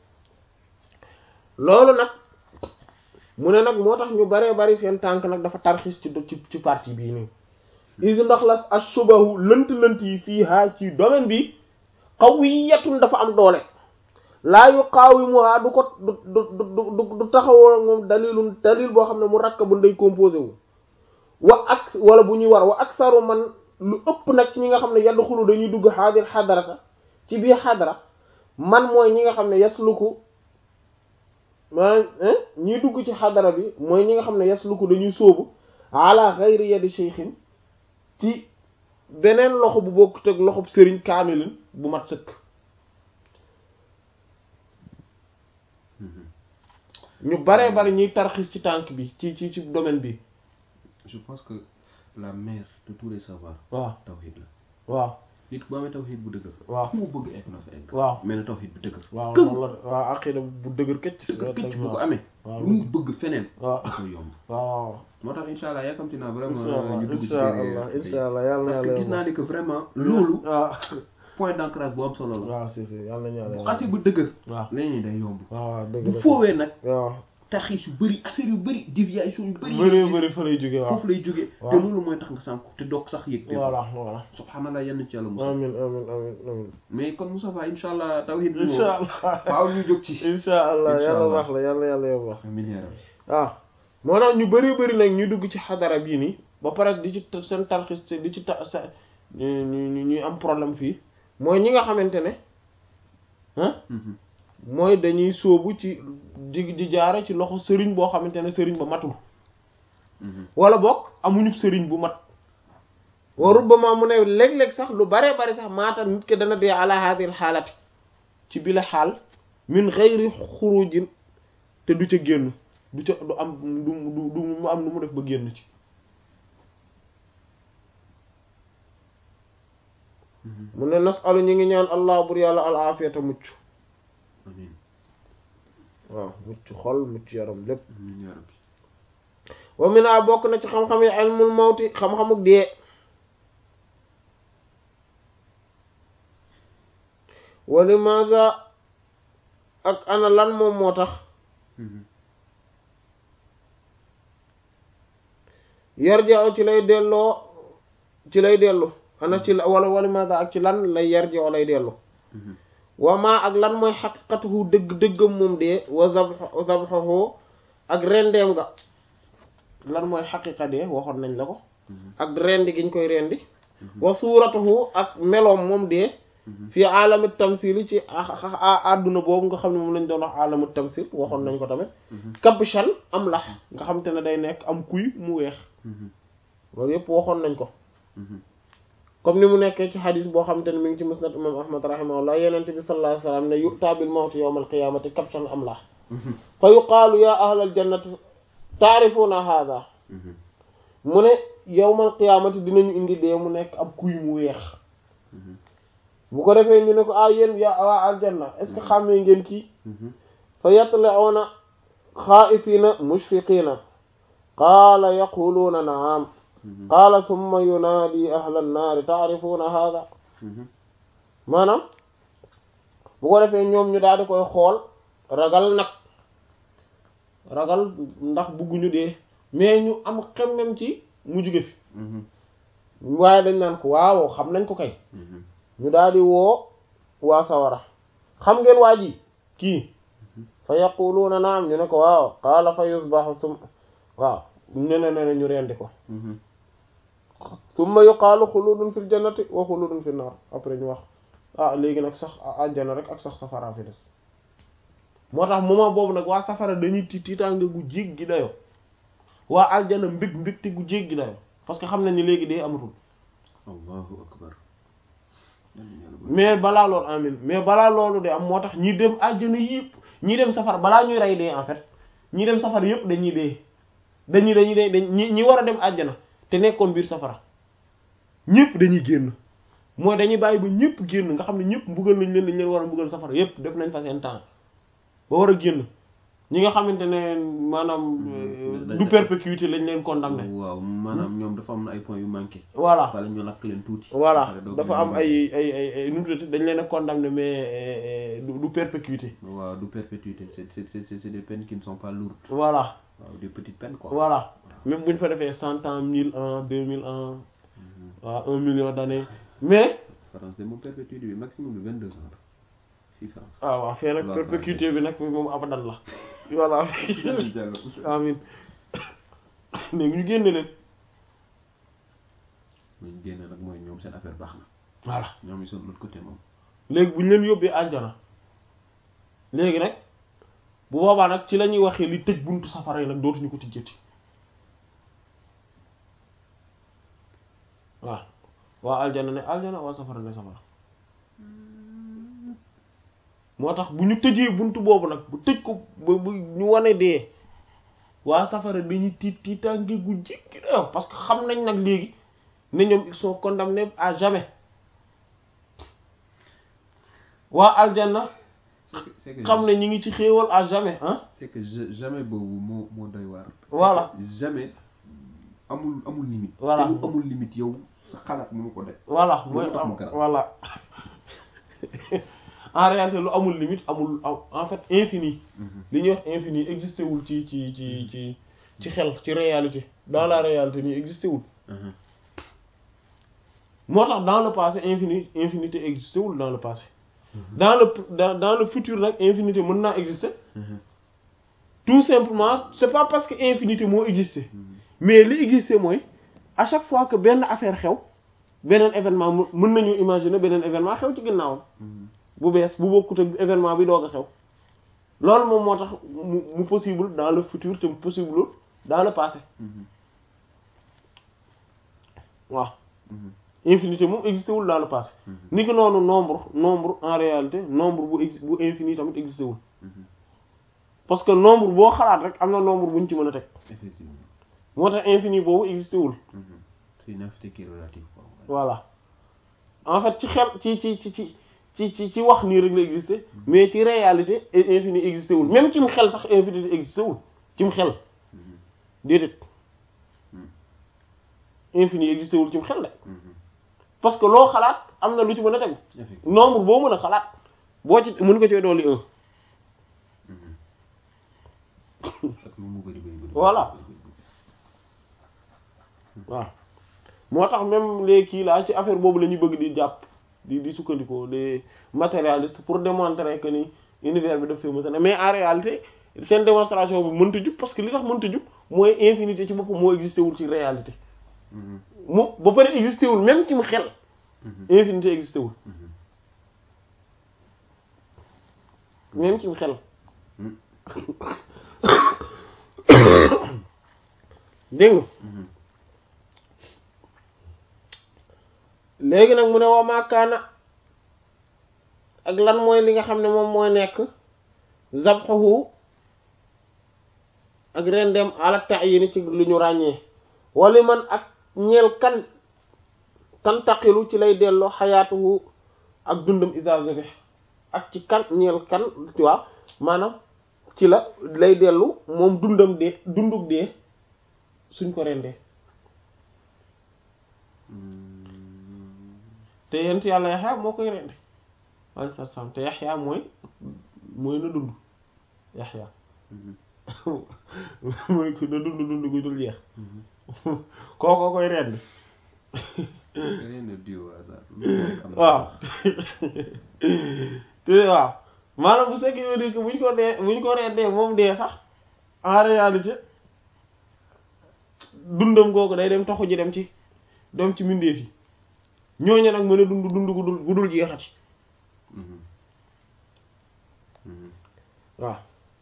loolu nag mu ne nag moo tax ñu baree bari seen tànk nag dafa tarxis ci ci ci partie bii nii is ndax la ashubahu lënt-lënt yi fii haa ci domaine bi qawiyatun dafa am doole laa yuqaawimuha du ko du du du du taxawoo moom dalilun dalil boo xam ne mu rakk bu day composé wu wa ak wala bu ñuy war wa aksaru man lu ëpp nag ci ñi nga xam ne yadxulu dañuy dugg xaadir xadarata ci biir xadara man mooy ñi nga xam ne yasluku maanaam ñiy dugg ci xadara bi mooy ñi nga xam ne yasluku dañuy sóobu ala xayri yadi shaykhin ci beneen loxo bu bokkut ak loxob sëriñ kaamilin bu mat sëkk ñu baree bari ñuy tarxis ci tànk bi ci ci ci domaine bi je pense que la mère de tous les savoirs waaw tawhid la waaw nit boo amee tawhid bu dëgër waaw fu mu bëgg egg na fa egg waaw mais na tawhid bu dëgër waaw këm noonu la waaw aqida bu dëgër këcc dëgër këcc bu ko amee waaw lu mu bëgg feneen waaw da koy yomb waaw moo tax insha allah yaakamti naa vraiment inshallah ñu dugg ci inshallah téere inshallah yàlla na parce que yàlla gis naa ni que vraiment loolu waaw point d'ancrage bu am solo la waaw si si yàlla na yàlla bu xasi bu dëgër waaw leneen day yomb waaw waaw dëgg bu la foowee nag waaw taxis yu bëri affaire yu bëri déviation yu bëri bëri bëri fa lay jóge waaw foofu lay jóge te waaw. loolu mooy tax nga sànku te doog sax yëg te voilà voilà subhanallah yenn ci yàlla musa amin amin amin amin mais kon Moussa Fa insha allah tawhid bi moom insha allah faaw ñu jóg ci insha allah Insha yàlla Allah. baax la yàlla yàlla yow baax amiin yaa rabbi waaw moo tax ñu bëri bëri nag ñu dugg ci xadara bii nii ba pare di ci seen tarxis di ci ta sa ñu ñu ñuy am problème fii mooy ñi nga xamante ne ah Mhm. mooy dañuy sóobu ci di di jaare ci loxo sëriñ boo xamante ne sëriñ ba matul Mhm. wala bokk amuñu sëriñ bu mat wa rubbama mu ne léeg-léeg sax lu bare bari sax maata nit ki dana dee ala hadhihi xaalati ci bi la xaal min ghayri xurujin te du ca génn du ca du am du du du mu am nu mu def ba génn ci Mhm. mu ne nasalu ñi ngi ñaan allah bur yàlla al afiyata mucc amiin waaw mucc xol mucc yaram lépp amiin yaa rabbi wa mina bokk na ci xam-xam yi ilmul mawti xam-xamuk dee wa limaza ak ana lan moom moo tax Mhm. yarja'u ci lay delloo ci lay dellu ana ci la wala wa limaza ak ci lan lay yarja'u lay dellu Mhm. wa ma ak lan mooy xaqiqatuhu dëgg dëggam moom dee wa zabh zabhuhu ak rendeem nga lan mooy xaqiqa dee waxoon nañ la ko Mhm. ak rendi giñ koy rendi wa suuratuhu ak meloom moom dee Mhm. fii aalami tamsil ci àdduna boobu nga xam ne moom lañ doon wax aalamu tamsil waxoon nañ ko tamit Mhm. kabshan am lax nga xam te ne day nekk am kuy mu weex Mhm. loolu yëpp waxoon nañ ko Mhm. comme ni mu nekkee ci xadis boo xam te ne mi ngi ci musnad imam ahmad rahimahullah yenente bi sallallahu alayhi wasallam ne yu'ta bil mawti yawm al qiyamati kabshan am lax Mhm. fa yuqaalu ya ahlal jannati taarifuna hadha Mhm. mu ne yawmal qiyaamati dinañu indi dee mu nekk ab kuy mu weex Mhm. bu ko defee ñu ne ko ah yéen yaa waa aljanna est ce que xàmmee ngeen kii Mhm. fa yatla'una xaa'ifiina mushfiqiina qaala yaquluuna naam Mhm. qaala thumma yunaadi ahla nnaari taarifuuna haada Mhm. maanaam bu ko defee ñoom ñu daal di koy xool ragal nag ragal ndax bugguñu dee mais ñu am xemmem ci mu jóge fi Mhm. waaye dañ naan ko waaw xam nañ ko kay Mhm. ñu daal di woo waa sawara xam ngeen waa ji kii fa yaquluuna naam ñu ne ko waaw qaala fa yusbahu sum waaw ne ne ne ñu rendi ko Mhm. summa yuqaalu xuludun fil jannati wa xuludun fil naar après ñu wax ah léegi nag sax àjjana rek ak sax safara fi des moo tax moment boobu nag waa safara dañuy ti tiitaange gu jéggi dayo waa aljana mbég mbégte gu jéggi dayo parce que xam nañ ni léegi dee amatul allahu akbar Yal na yàlla mais balaa loolu amin mais balaa loolu de am moo tax ñi dem àjjana yëpp ñi dem safar balaa ñuy rey dee en fait ñi dem safar yëpp dañuy dee dañuy dañuy dee dañ ñi ñi war a dem àjjana te nekkoon biir safara ñëpp dañuy génn mooy dañuy bàyyi ba ñëpp génn nga xam ne ñëpp mbugal nañ leen dañ leen war a mbugal safara yëpp def nañ fa seen temps ba war a génn ñi nga xamante ne maanaam euh, du perpétuité lañ leen condamné waaw maanaam ñoom dafa am na ay points yu manqué voilà fale ñu lakk leen tuuti voilà Pare doog dafa leen am ay ay ay ay nu mu tuddati dañ leen a condamné mais euh, du du perpétuité waaw du perpétuité c'est c'est c'est c'est des peines qui ne sont pas lourdes voilà waaw des petites peines quoi voilà même bu ñu fa defee cent ans mille ans deux mille ans waaw un million d'années mais France de moom perpétuité bi maximum de vingt deux ans la fii France ah waaw fee nag Waaw, perpétuité bi nag moom abadan la voilà amin léegi ñu génne leen ñu génn nag mooy ñoom seen affaire baax na voilà ñoom ils sont de l'autre côté moom léegi bu ñu leen yóbbee aljana léegi nag bu boobaa nag ci la ñuy waxee li tëj buntu safara yi nag dootuñu ko tijjati waaw waa aljana ne aljana waa safara ne safara moo tax bu ñu tëjee buntu boobu nag bu tëj ko ba bu ñu wane dee waa safara dañuy tiit tiitaange gu jéggi dayoo parce que xam nañ nag léegi ne ñoom ils sont condamnés à jamais waa aljana c'est que c'est que xam ne ñi ngi ci xéewal à jamais hein c'est que je- jamais boobu moo moo doy waar Voilà. C'est que jamais amul amul limite Voilà. te lu amul limite yow sa xalaat mënu ko def voilà Loolu mooy tax am mu garaaw. voilà en réalité lu amul limite amul en fait infini li ñuy wax infini existé wul ci ci ci ci ci xel ci réalité dans la réalité nii existé wul moo tax dans le passé infini infinité existé wul dans le passé dans le dans, dans le futur nag infinité mën naa exister tout simplement c'est pas parce que infinité moo exister mais li exister mooy à chaque fois que benn affaire xew beneen événement mën nañu imaginer beneen événement xew ci ginnaawam bu bees bu bokkut ak événement bi doog a xew loolu moom moo tax mu mu possible dans le futur te mu possible dans le passé waaw infinité moom existé wul dans le passé ni ki noonu nombre nombre en réalité nombre bu ex bu infini tamit existé wul parce que nombre boo xalaat rek am na nombre bu ñu ci mën a teg effectivement moo tax infini boobu existé wul c'est une infinité qui est relative quoi voilà en fait ci xel ci ci ci ci ci ci ci wax nii rek la existé mais ci réalité infini existé wul même cim xel sax infinité existé wul cim xel déedéet infini existé wul cim xel de parce que loo xalaat am na lu ci mën a tegu effectivement nombre boo mën a xalaat boo ci mën ko ci dolli un ak lu mu bëri bëri bëri Voilà. waaw moo tax même les kii là ci affaire boobu la ñuy bëgg di jàpp di di sukkandikoo les matérialistes pour démontrer que ni univers bi daf fee mës a ne mais en réalité seen démonstration bi mënta jub parce que li tax mënta jub mooy infinité ci boppam moo existé wul ci réalité mu ba pare existé wul même ci mu xel infinité existé wul même ci mu xel dégg nga léegi nag mu ne waa maakaana ak lan mooy li nga xam ne moom mooy nekk zabxuhu ak rendem ala ta'yin ci lu ñu ràññee wala man ak ñeel kan tantaqilu ci lay delloo xayaatuhu ak dundam isa zabih ak ci kan ñeel kan tu vois maanaam ci la lay dellu moom dundam dee dunduk dee suñ ko rendee te yent yàlla yaxya moo koy rende alayhi salaam te yaxya mooy mooy na dund yaxya mooy ku na dund dund gu dul jeex kookoo koy rend rien ne dit au hasard lu nekk am na waaw te waaw maanaam bu fekkee yow que buñ ko dee buñ ko rendee moom dee sax en réalité dundam googu day dem taxu ji dem ci dem ci mbindeef yi ñooñu nag mën a dund dund gu dul gu dul jeexati Mhm. Mhm. waaw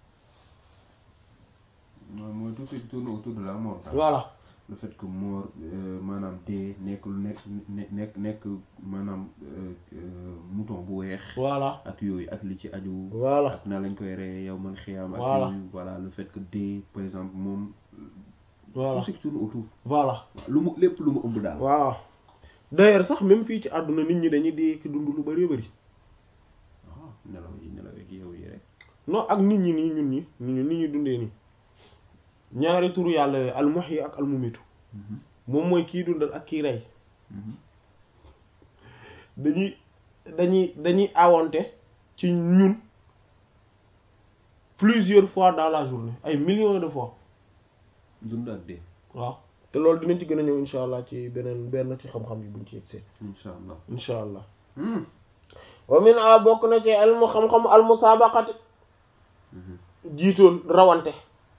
mooy mooy tout ce qui tourne autour de la mort daal. voilà le fait que mort euh, maanaam dee nekk lu nekk ne- nekk nekk maanaam euh, euh, mouton bu weex voilà ak yooyu ak li ci aju voilà ak na lañ koy reye yow man xiyaam ak Voilà. yooyu voilà le fait que dee par exemple moom voilà tout ce qui tourne autour voilà lu mu lépp lu mu ëmb daal waaw d'ailleurs sax même fii ci àdduna nit ñi dañuy dee ki dund lu bari bari waaw nelaw yi nelaw yi yow yi rek non ak nit ñi nii ñun ñi nit ñi nit ñi dundee nii ñaari turu yàlla yooyu al muhyi ak al mumitu Mhm. moom mooy kii dundal ak kii rey Mhm. dañuy dañuy dañuy awante ci ñun plusieurs fois dans la journée ay millions de fois dund ak dee waaw te loolu dinañ ci gën a ñëw insha allah ci beneen benn ci xam-xam yi buñ ci yegsee insha allah insha allah Hmm. wa min a bokk na ci ilmu xam-xam al musabaqati Mhm. jiitoon rawante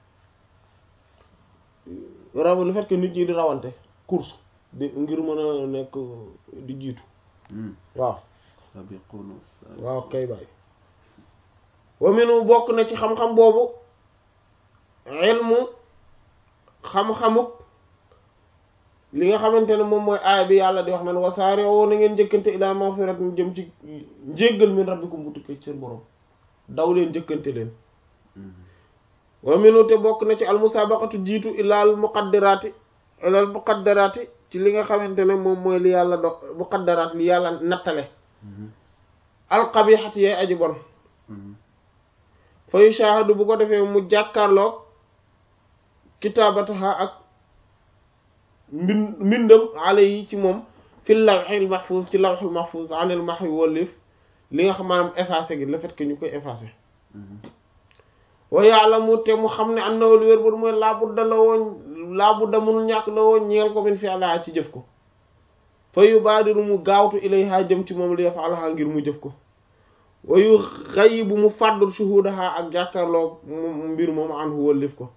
raw le fait que nit ñi di rawante course di ngir mën a nekk di jiitu Hmm. waaw sabiquna sabiquna. waaw kay bàyyi wa minu bokk na ci xam-xam boobu ilmu xam-xamuk li nga xamante ne moom mooy aaya bi yàlla di wax naan wasaare woo na ngeen njëkkante ila maghfirat mu jëm ci njéggal min rabbikum bu tukkee ci seen borom daw leen njëkkante leen Mhm. wa minu te bokk na ci almusabaqatu jiitu ilaal muqaddaraati ilaal muqaddaraati ci li nga xamante ne moom mooy li yàlla do muqaddaraat li yàlla nattale Mhm. alqabixati yay aji bon Mhm. fa yushahadu bu ko defee mu jàkkaarloog kitaabataha ak mbin mbindam ale yi ci moom fi lawxil mahfuz ci lawxil mahfuz anil mahwi wallif li nga xam maanaam effacé gi le fait que ñu koy effacé wa ya'lamu te mu xam ne annahu li wér bu mooy laabudda la woon laabudda munul ñàkk la woon ñeel ko min fi àlla ci jëf ko fa yubaadiru mu gaawtu ilayha jëm ci moom li yaf'alaha ngir mu jëf ko wa yu ghayyibu mu fàddul shuhudaha ak jàkkaarloo mbir moom anhu wallif ko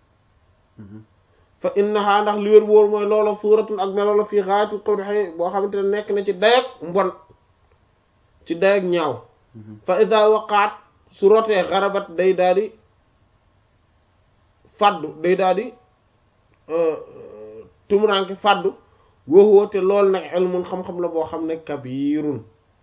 fa innaha ndax li wér wóor mooy loola suuratun ak melo la fii xaayatul qubhi boo xamante ne nekk na ci dayak mbon ci dayak ñaaw fa ida waqaat su rotee xarabat day daal di faddu day daal di tumuranke faddu wóoxoo te loolu nag ilmun xam-xam la boo xam ne kabirun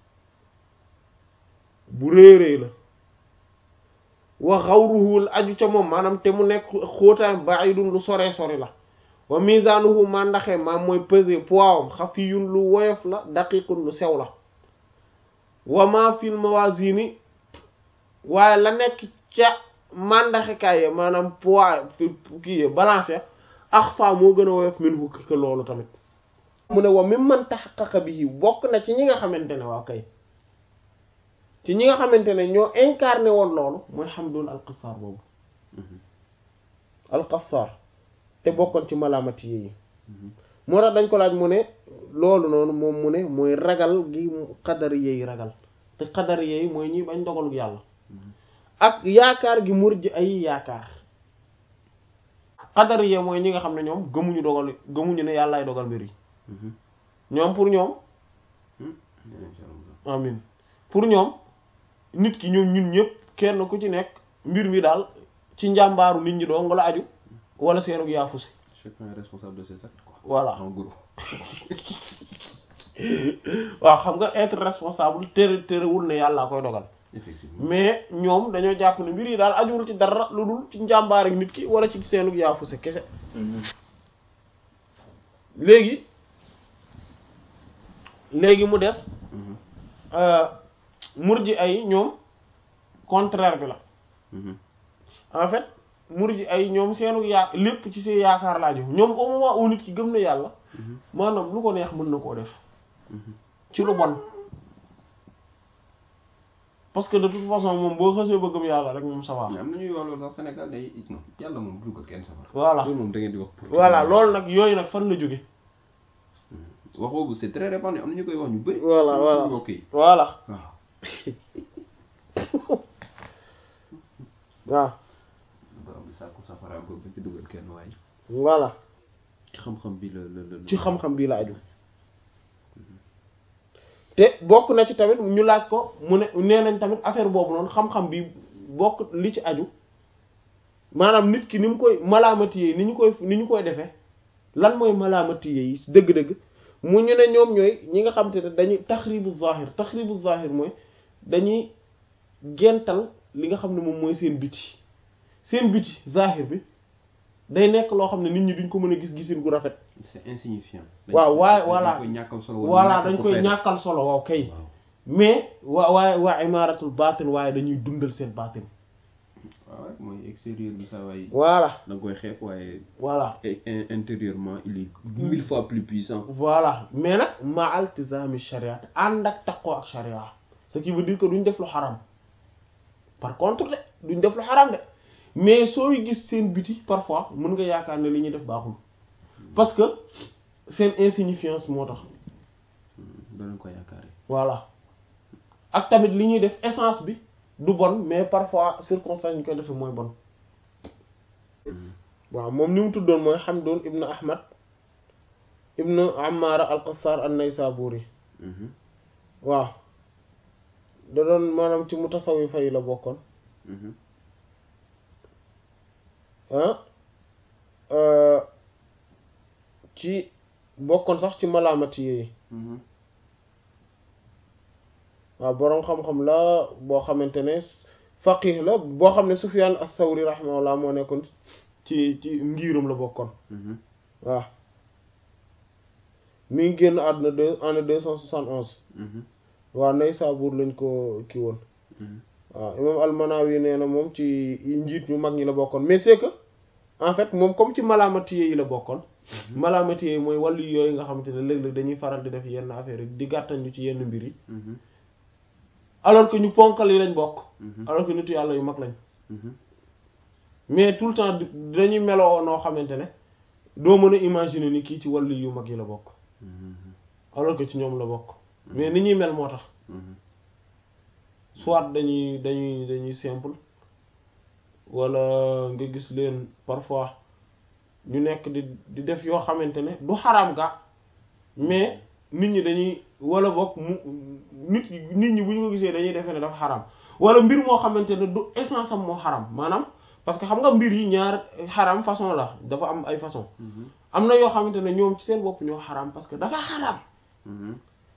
bu réeréy la wa xawruhu aju ca moom maanaam te mu nekk xóotaan ba'idun lu sore sori la wa mizanuhu ma ndaxee maam mooy peser poids am xafiyun lu woyof la daqiqun lu sew la wa ma fil mawazini waaye la nekk ca mandaxekaay ya maanaam poids kii ya balance ax fa moo gën a woyof min hu que loolu tamit mu ne wa mi man taxaqaqa bihi bokk na ci ñi nga xamante ne waaw kay ci ñi nga xamante ne ñoo incarné woon loolu mooy Hamdun al-Qassar boobu al-Qassar te bokkoon ci malaamati yi moo tax dañ ko laaj mu ne loolu noonu moom mu ne mooy ragal gi xadari yi ragal te xadari yi mooy ñi bañ dogalu yàlla ak yaakaar gi murji ay yaakaar xadari yi mooy ñi nga xam ne ñoom gëmuñu dogal gëmuñu ne yàllaay dogal mbir yi ñoom pour ñoom amin pour ñoom nit ki ñoom ñun ñëpp kenn ku ci nekk mbir mi daal ci njàmbaaru nit ñi doo nga la aju wala seenug yaafuse chacun est responsable de ses actes quoi voilà en gros waaw xam nga être responsable tere terewul ne yàllaa koy dogal effectivement mais ñoom dañoo jàpp ne mbir yi daal ajuwul ci dara lu dul ci njàmbaar ak nit ki wala ci seenug yaafuse kese léegi léegi mu des murji ay ñoom contraire bi la en fait murji ay ñoom seenu yaa lépp ci seen yaakaar laaju ñoom au moment où nit ki gëm na yàlla maanaam lu ko neex mën na koo def ci lu bon parce que de toute façon moom boo xësee ba gëm yàlla rek moom ça va am na ñuy wax loolu sax Sénégal day non yàlla moom du ko kenn safar voilà loolu moom da ngeen di wax pour voilà loolu nag yooyu nag fan la jóge wax boobu c'est très répandu am na ñu koy wax ñu bëri Voilà, suñu- voilà. suñu mbokk yi voilà waaw waaw ba am sàkku safaraam ko ba ci dugal kenn waaye voilà ci xam-xam bi la la la ci xam-xam bii la aju te bokk na ci tamit ñu laaj ko mu ne nee nañ tamit affaire boobu noonu xam-xam bi bokk li ci aju maanaam nit ki ni mu koy malaamati ni ñu koy ni ñu koy defee lan mooy malaamati yi dëgg-dëgg mu ñu ne ñoom ñooy ñi nga xam te ne dañuy taxribu zahir taxribu zahir mooy dañuy gental li nga xam ne moom mooy seen biti seen biti zahir bi day nekk loo xam ne nit ñi duñ ko mën a gis gisin gu rafet c'est insignifiant waaw waaye voilà dañ koy ñàkkal solo voilà dañ koy ñàkkal solo waaw kay waaw mais waa waaye waa imaratul baatin waaye dañuy dundal seen baatin waaw mooy extérieur bi saa waay voilà da nga koy xeeb waaye voilà et- et- intérieurement il est mille fois plus puissant voilà mais nag ma altizami sharia te ànd ak taqoo ak sharia ce qui veut dire que duñ def lu xaram par contre de duñ def lu xaram de mais sooy gis seen biti parfois mën nga yaakaar ne li ñuy def baaxul parce que seen insignifiance moo tax danañ ko yaakaare voilà ak tamit li ñuy def essence bi du bon mais parfois circonstance ñu koy defee mooy bon waaw moom ni mu tuddoon mooy Hamdun ibnu Ahmad ibnu Ammara al-Qassar an-Naysaburi waaw da doon maanaam ci mutasawwifa yi la bokkoon ah ci bokkoon sax ci malaamati yi waaw boroom xam-xam la boo xamante ne faqih la boo xam ne Sufyan as-Sawri rahimahullah moo nekkoon ci ci ngiirum la bokkoon waaw mi ngi génn àdduna deux année deux cent soixante onze waaw Naysabur lañ ko kii woon waaw imam al-Manawi nee na moom ci njiit ñu mag ñi la bokkoon mais c'est que en fait moom comme ci malaamati yi la bokkoon malaamati yi mooy wàllu yooyu nga xamante ne léeg-léeg dañuy faral di def yenn affaire yi di gàttal ñu ci yenn mbir yi alors que ñu ponkal yi lañ bokk Mhm. alors que nitu yàlla yu mag lañ Mhm. mais tout le temps di- dañuy meloo noo xamante ne doo mën a imaginer ni kii ci wàllu yu mag yi la bokk Mhm. alors que ci ñoom la bokk mais ni ñuy mel moo tax Mhm. soit dañuy dañuy dañuy simple wala nga gis leen parfois ñu nekk di di def yoo xamante ne du xaraam ga mais nit ñi dañuy wala bokk mu nit nit ñi bu ñu ko gisee dañuy defee ne dafa xaraam wala mbir moo xamante ne du essence am moo xaraam maanaam parce que xam nga mbir yi ñaar xaraam façon la dafa am ay façon Mhm. am na yoo xamante ne ñoom ci seen bopp ñoo xaraam parce que dafa xaraam Mhm.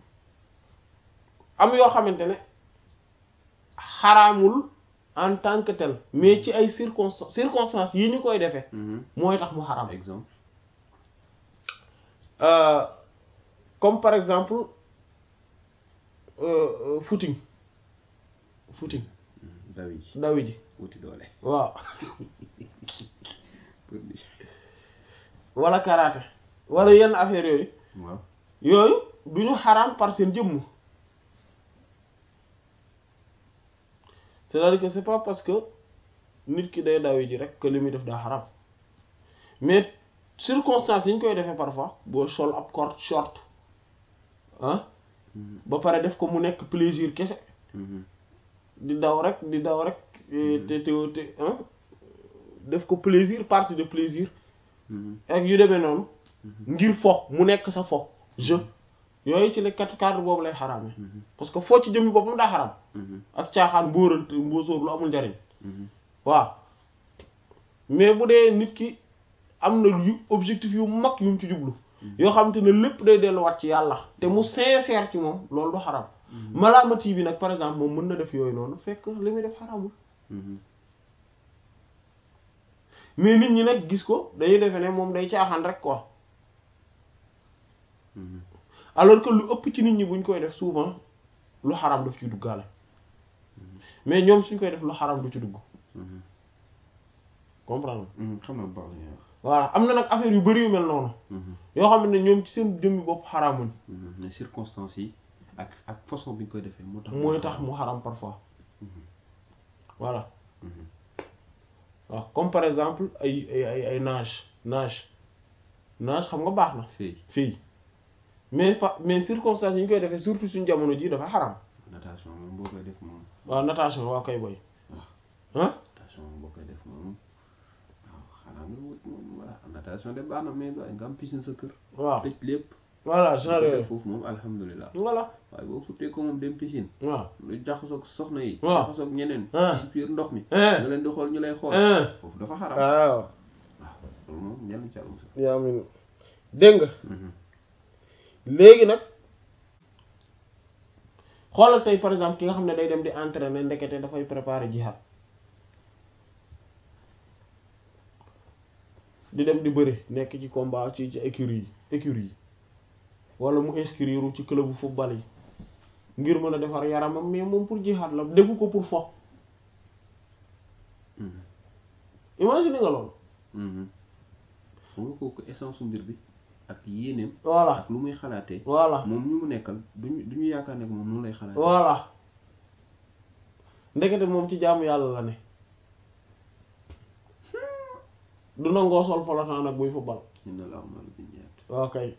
am yoo xamante ne xaraamul en tant que tel mais ci ay circonstances circonstances yi ñu koy defee Mhm. mooy tax mu xaraam exemple Euh, comme par exemple euh, euh, footing footing Mhm. dawi ji dawi ji wuti doole waaw pour di wala karaté wala yenn affaires yooyu waaw yooyu du ñu xaraam par seen jëmm c'est-à-dire que c'est pas parce que nit ki day dawi ji rek que li muy def daa xaraam mais circonstances yi ñu koy defee parfois boo sol ab cort short ah Mhm. ba pare def ko mu nekk plaisir kese Mhm. di daw rek di daw rek eh, te te te ah def ko plaisir partie de plaisir Mhm. ak yu demee noonu ngir fo mu nekk sa fo jeu yooyu ci le kat cadre boobu lay xaraame Mhm. parce que foo ci jëmmi boppam daa xaraam Mhm. ak caaxaan mbóorant mbóosóor lu amul njariñ Mhm. waaw mais bu dee nit ki am na yu objectif yu mag yu mu ci jublu yoo xam te ne lépp day delluwaat ci yàlla te mu sincère ci moom loolu du xaraam malaamati bi nag par exemple moom mën na def yooyu noonu fekk li muy def xaraamul Mhm. mais nit ñi nag gis ko dañuy defe ne moom day caaxaan rek quoi Mhm. alors que lu ëpp ci nit ñi buñ koy def souvent lu xaraam daf ci duggaale mais ñoom suñ koy def lu xaraam du ci dugg Mhm. comprendre Mhm. xam naa bu baax li ngay wax. voilà am na nag affaire yu bari yu mel noonu Mhm. yoo xam ne ñoom ci seen jëmmi bopp xaraamuñ Mhm. mais circonstances yi ak ak façon bi ñu koy defee moo tax. mooy tax mu xaraam parfois voilà Mhm. waaw comme par exemple ay ay ay ay nage nage nage xam nga baax na fii fii mais fa mais circonstances yi ñu koy defee surtout suñu jamono ji dafa xaraam natation moom boo koy def moom waaw natation waaw kay boy ah natation moom boo koy def moom waaw xanaa nga wut moom voilà natation de baax na mais doy nga am piscine sa kër. waaw tëj lépp. voilà boo genre ko yooyu def foofu moom alhamdulilah. voilà waaye boo futtee ko moom dem piscine. waaw lu jaxasoog soxna yi. waaw jaxasoog ñeneen. Ah. ci biir ndox mi. Eh. nga leen di xool ñu lay xool. Eh. foofu dafa xaram. waaw waaw loolu moom ñenn ci àll musal. yaa amin dégg nga Mhm. léegi nag xoolal tey par exemple ki nga xam ne day dem di entraîner ndekete dafay préparer jihad di dem di bëri nekk ci combat ci ci écurie yi écurie yi wala mu inscrire ci club bu football yi ngir mën a defar yaramam mais moom pour jihad la defu ko pour fo Mhm. imagine nga loolu Mhm. xam nga kooku essence su mbir bi ak yéeneem. voilà ak lu muy xalaatee. voilà moom ñu mu nekkal duñu duñu yaakaar ne ko moom noonu lay xalaatee. voilà ndekete moom ci jaamu yàlla la ne du nangoo sol polotaan nag buy football inna la amalu binniyaat. waaw kay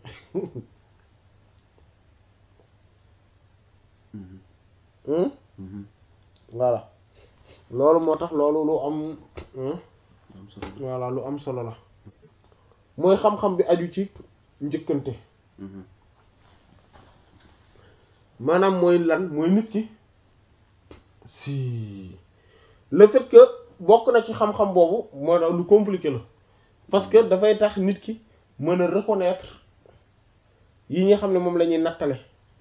Mhm. Hmm? Mhm. voilà loolu moo tax loolu lu am hmm? am solo. voilà lu am solo la mooy xam-xam bi aju ci njëkkante Mhm. maanaam mooy lan mooy nit ki si le fait que bokk na ci xam-xam boobu moo tax lu compliqué la parce que dafay tax nit ki mën a reconnaître yi nga xam ne moom la ñuy nattale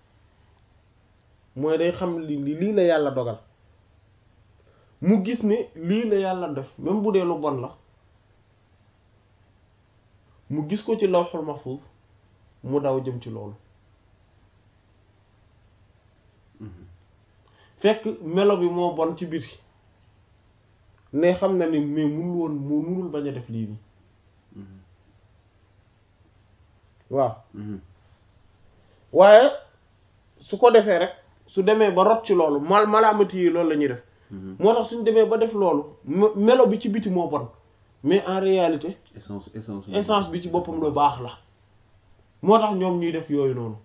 mooy day xam li li- lii la yàlla dogal mu gis ne lii la yàlla def même bu dee lu bon la mu gis ko ci lawhul mahfuz mu daw jëm ci loolu Mhm. fekk melo bi moo bon ci biti ne xam na ni mais munul woon mu munul bañ a def lii nii Mhm. waaw Mhm. waaye su ko defee rek su demee ba rot ci loolu mal malaamati yi loolu la ñuy def moo tax suñ demee ba def loolu melo bi ci biti moo bon mais en réalité essence essence essence bi ci boppam lu baax la moo tax ñoom ñuy def yooyu noonu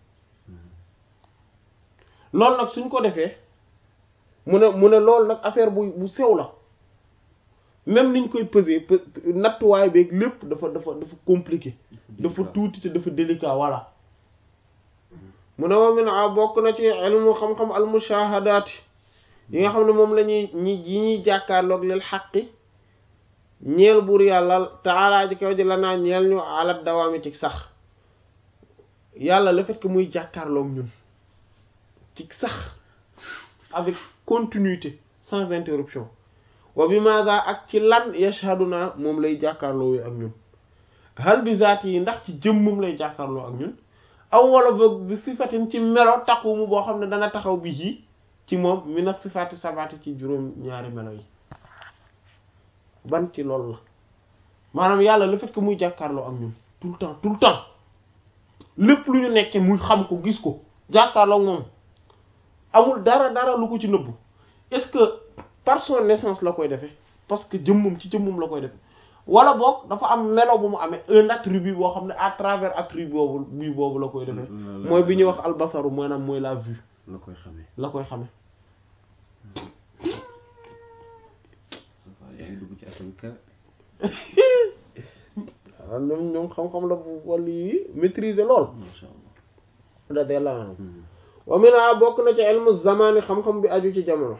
loolu nag suñ ko defee mu ne mu ne loolu nag affaire bu bu sew la même niñ koy peser nattuwaay beeg lépp dafa dafa dafa compliqué dafa tuuti te dafa délicat voilà mu ne wa min a bokk na ci ilmu xam-xam al mushahadaati yi nga xam ne moom la ñuy ñi yi ñuy jàkkaarloog lil xaqi ñeel buur yàlla taalaa ji kaw ji la naa ñeel ñu alat dawaami ci sax yàlla le fait que muy jàkkaarloog ñun ci sax avec continuité sans interruption wa bi maada ak ci lan yashhaduna moom lay jàkkaarloo ak ñun hal bi zaati yi ndax ci jëmmum lay jàkkaarloo ak ñun aw wala boog bi sifatin ci melo taxumu boo xam ne dana taxaw bi ci ci moom mina sifaati sabaati ci juróom ñaari melo yi ban ci loolu la maanaam yàlla le fait que muy jàkkaarloo ak ñun tout le temps tout le temps lépp lu ñu nekkee muy xam ko gis ko jàkkaarloo ak moom amul dara dara lu ko ci nëbbu est-ce que par son naissance la koy defee parce que jëmmum ci jëmmum la koy defee wala boog dafa am melo bu mu amee un attribut boo xam ne à travers attribut boobu bii boobu la koy defee mooy bi ñuy wax albasaru maanaam mooy la vue la koy xamee la koy xamee yaa ngi dugg ci atam ka waaw ñoom ñoom xam-xam la bu wàllu yi maîtriser lool masha Allah radiyallahu anhu wa mina bokk na ci ilmu zamani xam-xam bi aju ci jamono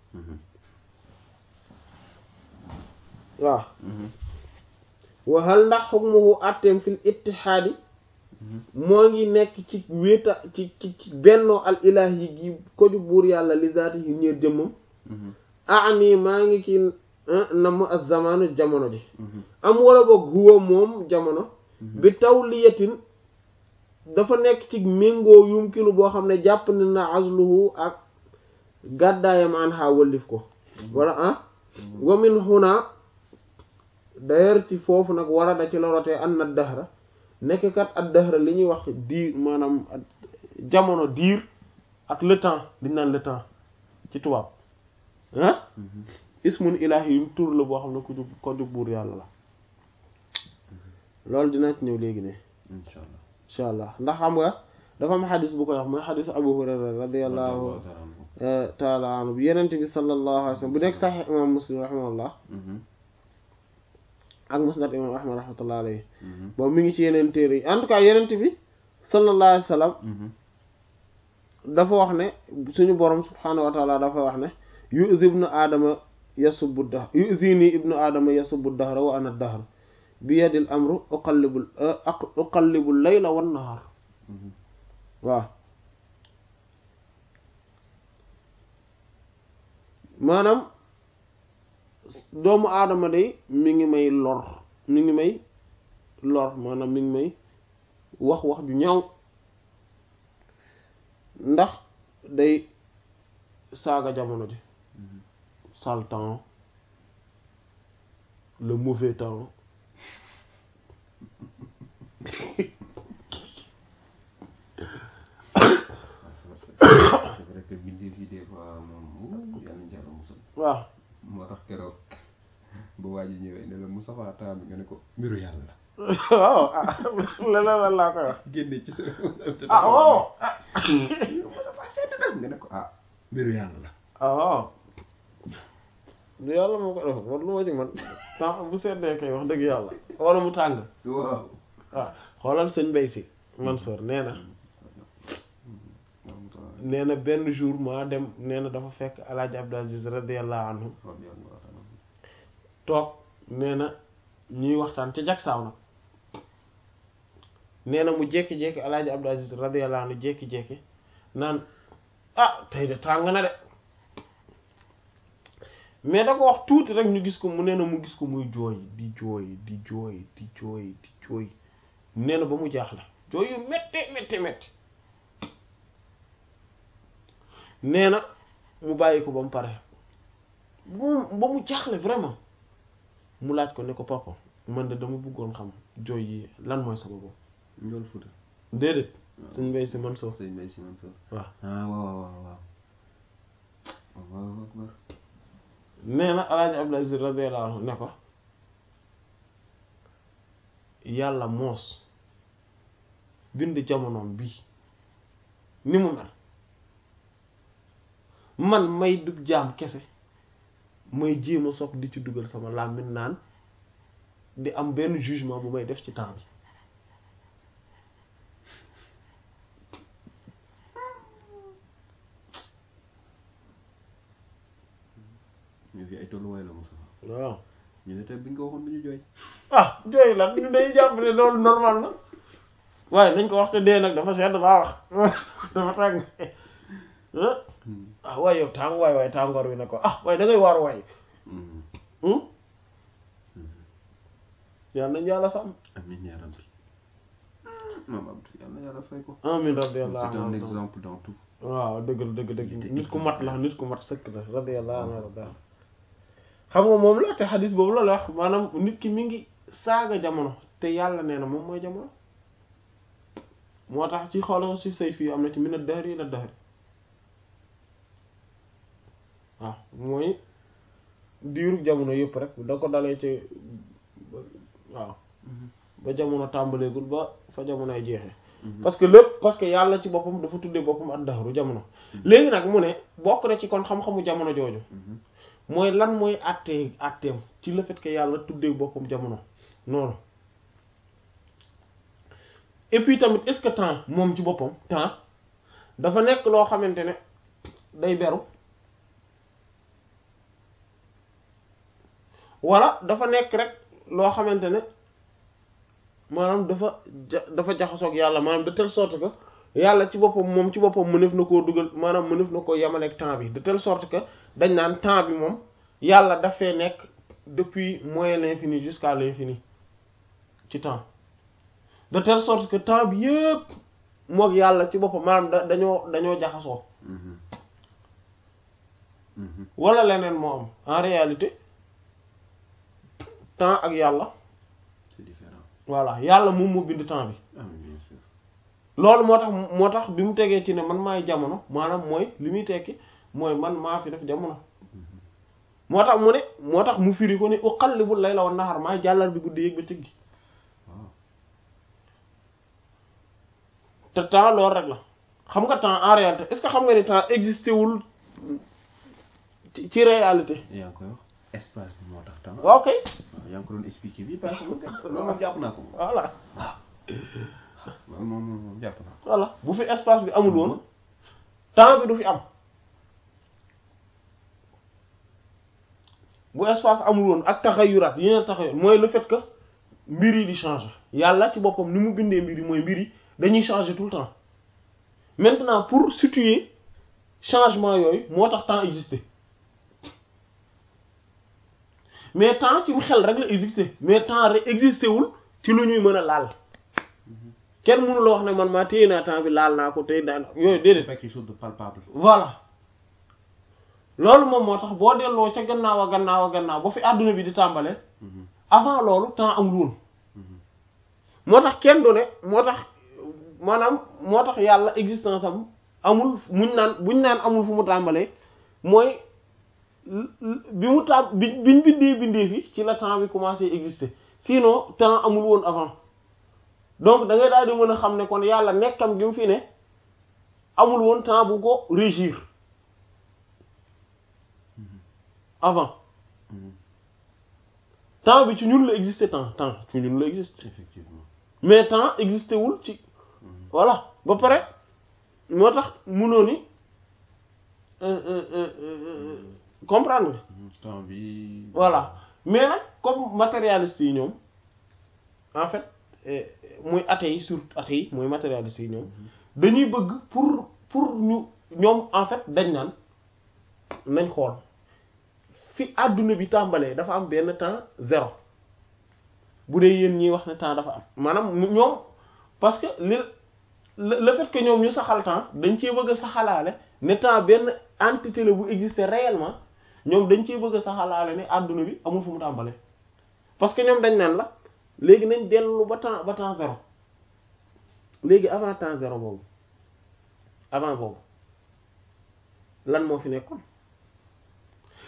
waaw wa hal ndax xukmuhu atteem fil ittihaadi moo ngi nekk ci wéeta ci ci ci bennoo al ilahi gi ko ju buur yàlla li zaati yi ñeer jëmmam ani maa ngi ci namm az zamanu jamono ji am wala boog huwa moom jamono bi tawliyatin dafa nekk ci méngoo yumkinu boo xam ne jàpp ne na azluhu ak gàddaayam an ha wëllif ko wala ah wa min huna d'ailleurs ci foofu nag war a da ci la rotee an na dahra nekk kat ad dahra li ñuy wax diir maanaam jamono diir ak le temps liñ naan le temps ci tubaab ah ismun ilahi yum tur la boo xam ne ku jub ko jub buur yàlla la loolu dinaa ci ñëw léegi ne insha Allah insha allah ndax xam nga dafa am xadis bu koy wax mooy xadis abu hurayra radiallahu taala anhu bi yenente bi sallallahu alayhi wa sallam bu nekk saxix imam muslim rahimahullah ak musnad imam ahmad rahmatullah alayhi boobu mi ngi ci yeneen téere yi en tout cas yenente bi sallallahu alayhi wa sallam dafa wax ne suñu borom subhanahu wa taala dafa wax ne yu'zi ibnu aadama yasubbu dahr yu'zini ibnu aadama yasubbu dahra wa ana dahr bi yadil amru uqallibul uqallibul layla wan nahar waaw maanaam doomu aadama day mi ngi may lor mi ngi may lor maanaam mi ngi may wax wax ju ñaaw ndax day saaga jamono ji sale temps le mauvais temps c'est vrai que bindee fi des fois moom yàlla na jàll musal waaw moo tax keroog bu waa ji ñëwee ne la Moustapha Taam nga ne ko mbiru yàlla la waaw ah leneen lan laa koy wax génne ci sa ah waaw Moustapha sedd na nga ne ko ah mbiru yàlla la ah waaw du yàlla moo ko def man lu ma ci man temps bu seddee kay wax dëgg yàlla wala mu tàng waaw waaw xoolal sëñ Mbay Si Mansour nee na nee na benn jour maa dem nee na dafa fekk alaaji Abdou Aziz radiyallahu anhu toog nee na ñuy waxtaan ca jagsaaw nag nee na mu jékki-jékki alaaji Abdou Aziz radiyallahu anhu jékki-jékki naan ah tey de tàng na de mais da ko wax tuuti rek ñu gis ko mu nee na mu gis ko muy jooy di jooy di jooy di jooy di jooy nee na ba mu jaaxle jooy yu métte métte métte nee na mu bàyyi ko ba mu pare ba ba mu jaaxle vraiment mu laaj ko ne ko papa man de dama bëggoon xam jooy yi lan mooy sababu Njool Fuuta déedéet suñ mbay si man soo sëñ Mbay Si Mansour waaw ah waaw waaw waaw Allahu akbar nee na alaaji Abdul Aziz radiyallahu anhu ne ko yàlla moos bind jamonoom bii ni mu mel man may dug jaam kese may jéem a soog di ci dugal sama làmmiñ naan di am benn jugement bu may def ci temps bi ñu fi ay tolluwaay la Moussa waaw ñu ne tey bi nga ko waxoon du ñu jooy ah jooy la ñu day jàpp ne loolu normal na waaye nañ ko wax te dee nag dafa sedd baa wax dafa tàng ah waaye yow tàng waay waaye tàngoor wi ne ko ah waaye da ngay waar waay yàlla nañ yàlla sàmm amiin yaa rabbi maam Abdou yàlla na yàlla fay ko amin radiyallahu c'est un anhu exemple dans tout waaw dëgg la dëgg Il dëgg était nit ku mat la exemplaire. nit ku mat sëkk la radiyallahu anhu warda xam nga moom la te xadis boobu la la wax maanaam nit ki mi ngi saaga jamono te yàlla nee na moom mooy jamono moo tax ci xoolal ci say fii am na ci min ad-dahri ila ad-dahri waaw mooy diiru jamono yëpp rek da ko dalee ci waaw ba jamono tàmbaleegul ba fa jamonoy jeexee parce que lépp parce que yàlla ci boppam dafa tuddee boppam ad-dahru jamono léegi nag mu ne bokk na ci kon xam-xamu jamono jooju mooy lan mooy àttee àtteem ci le fait que yàlla tuddee boppam jamono noonu et puis tamit est-ce que temps moom ci boppam temps dafa nekk loo xamante ne day beru wala dafa nekk rek loo xamante ne maanaam dafa ja dafa jaxasoog yàlla maanaam de telle sorte que yàlla ci boppam moom ci boppam mënef na koo dugal maanaam mënef na koo yemaleeg temps bi de telle sorte que dañ naan temps bi moom yàlla dafay nekk depuis moins l'infini jusqu'à l'infini ci temps de telle sorte que temps bi yëpp moog yàlla ci boppam maanaam da dañoo dañoo jaxasoo wala leneen moo am en réalité temps ak yàlla c'est différent voilà yàlla moom moo bind temps bi ah oui, bien sûr loolu moo tax moo tax bi mu tegee ci ne man maay jamono maanaam mooy li muy tekki mooy man maa fi def jamono moo tax mu ne moo tax mu firi ko ne uqallibul layla wan nahar maay jàllar bi guddi yéeg ba cëg gi waaw te temps loolu rek la xam nga temps en réalité est-ce que xam nga ni temps existé wul ci ci réalité yaa ngi koy wax espace bi moo tax temps waaw kay waaw yaa ngi ko doon expliquer bii parce que loolu moom jàpp naa ko moom voilà loolu moom moom moom jàpp naa ko voilà bu fi espace bi amul woon temps bi du fi am bu espace amul woon ak taxayuraat yi ne taxayur mooy le fait que mbir yi di changer yàlla ci boppam ni mu bindee mbir yi mooy mbir yi dañuy changer tout le temps maintenant pour situer changement yooyu moo tax temps existé mais temps ci xel rek la existé mais temps rek existé wul ci lu ñuy mën a laal kenn mënu la wax ne man maa téye naa temps bi laal naa ko téye naa yooyu c'est déedéet pas quelque chose de palpable voilà loolu moom moo tax boo delloo ca gannaaw a gannaaw a gannaaw ba fi àdduna bi di tàmbale avant loolu temps amul woon moo tax kenn du ne moo tax maanaam moo tax yàlla existence am amul muñ naan buñ naan amul fu mu tàmbalee mooy bi mu tàm bi biñ bindee bindee fi ci la temps bi commencé exister sinon temps amul woon avant donc da ngay daal di mën a xam ne kon yàlla nekkam gi mu fi ne amul woon temps bu ko régir avant temps bi ci ñun la exister temps temps ci ñun la exister effectivement mais temps existé wul ci voilà ba pare moo tax mënoo ni comprendre nga temps bi voilà mais nag comme matérialiste yi ñoom en fait muy athée yi surtout athée yi mooy matérialiste yi ñoom dañuy bëgg pour pour ñu ñoom en fait dañ naan nañ xool fi àdduna bi tàmbalee dafa am benn temps zéro bu dee yéen ñiy wax ne temps dafa am maanaam ñoom parce que li le fait que ñoom ñu saxal temps dañ cee bëgg a saxalaale ne temps benn entité la bu exister réellement ñoom dañ cee bëgg a saxalaale ne àdduna bi amul fu mu tàmbalee parce que ñoom dañ naan la léegi nañ dellu ba temps ba temps zéro léegi avant temps zéro boobu avant boobu lan moo fi nekkoon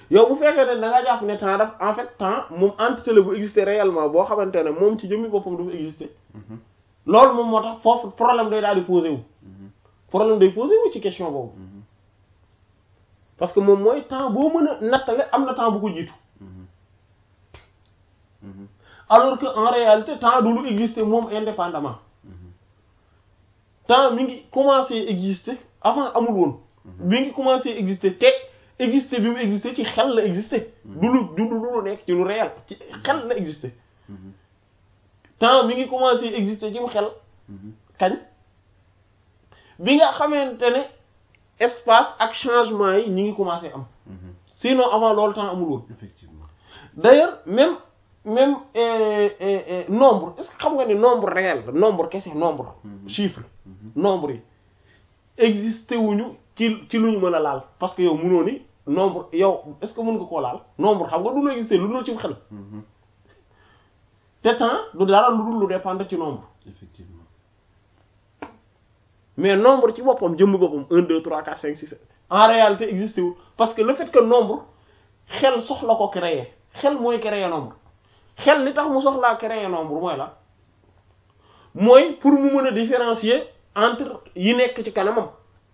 yow bu fekkee ne da nga jàpp ne temps daf en fait temps moom entité la bu exister réellement boo xamante ne moom ci jëmmi boppam dafa exister Mhm. loolu moom moo tax foofu problème day daal di posé wu Mhm. problème day posé wu ci question boobu Mhm. parce que moom mooy temps boo mën a nattale am na temps bu ko jiitu Mhm. Mhm. alors que en réalité temps du lu exister moom indépendamment Mhm. temps mi ngi commencé exister avant amul woon mi ngi commencé exister te exister bi mu exister ci xel la exister du lu du du lu nekk ci lu réel ci xel la exister Mhm. temps mi ngi commencé exister ci mu xel Mhm. kañ bi nga xamante ne espace ak changement yi ñi ngi commencé am Mhm. sinon avant loolu temps amul woon effectivement d'ailleurs même même euh, euh, euh, nombre est-ce que xam nga ni nombre réel nombre kese nombre Mhm. chiffre Mhm. nombre yi existé wuñu ci ci lu ñu mën a laal parce que yow mënoo ni nombre yow est-ce que mën nga koo laal nombre xam nga du lu existé lu dul ci xel Mhm. te temps du dara lu dul lu dépendre ci nombre effectivement mais nombre ci boppam jëmm boppam 1 2 3 4 5 6 7 en réalité existé wul parce que le fait que nombre xel soxla ko créer xel mooy créer nombre xel li tax mu soxlaa créer nombre mooy la mooy pour mu mën a différencier entre yi nekk ci kanamam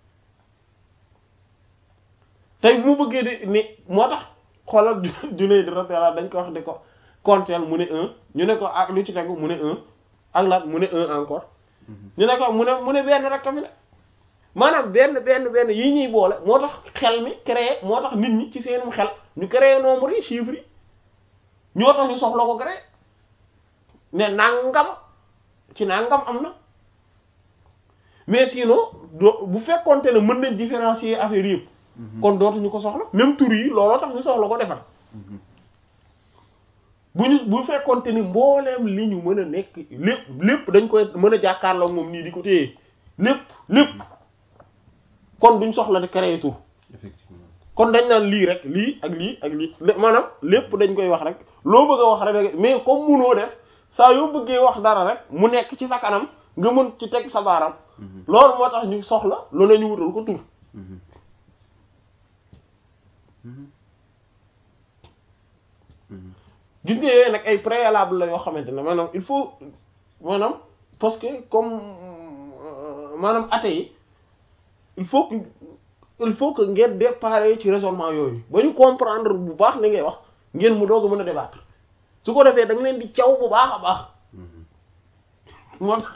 tey bu mu bëggee di ni moo tax xoolal juney di radiyallahu dañ ko wax di ko compter mu ne un ñu ne ko ak lu ci tegu mu ne un ak laat mu ne un encore Mhm. ñu ne ko mu ne mu ne benn rek a fi ne maanaam benn benn benn yi ñuy boole moo tax xel mi créé moo tax nit ñi ci seenum xel ñu créé nombre yi chiffres yi ñoo tax ñu soxla ko créé ne nangam ci nangam am na mais sinon doo bu fekkonte ne mën nañ différencier affaire yëpp Mhm. kon dootuñu ko soxla même tur yi looloo tax ñu soxla ko defar Mhm. bu ñu bu fekkonte ni mbooleem li ñu mën a nekk lépp lépp dañ koy mën a jàkkaarloo moom nii di ko téye lépp lépp kon duñ soxla di créer tur effectivement kon dañ naan lii rek lii ak lii ak lii lé- maanaam lépp dañ koy wax rek loo bëgg a wax rek mais comme munoo def saa yoo bëggee wax dara rek mu nekk ci sa kanam nga mën ci teg sa baaram Mhm. loolu moo tax ñu soxla lu ne ñu wutal ko tur Mhm. Mhm. Mhm. gis nga yooyu nag ay préalable la yoo xamante ne maanaam il faut maanaam parce que comme euh, maanaam athée yi il faut que il faut que ngeen déparé ci raisonnement yooyu ba ñu comprendre bu baax li ngay wax ngeen mu doog a mën a débattre su ko defee da nga leen di caw bu baax a baax Mhm. moo tax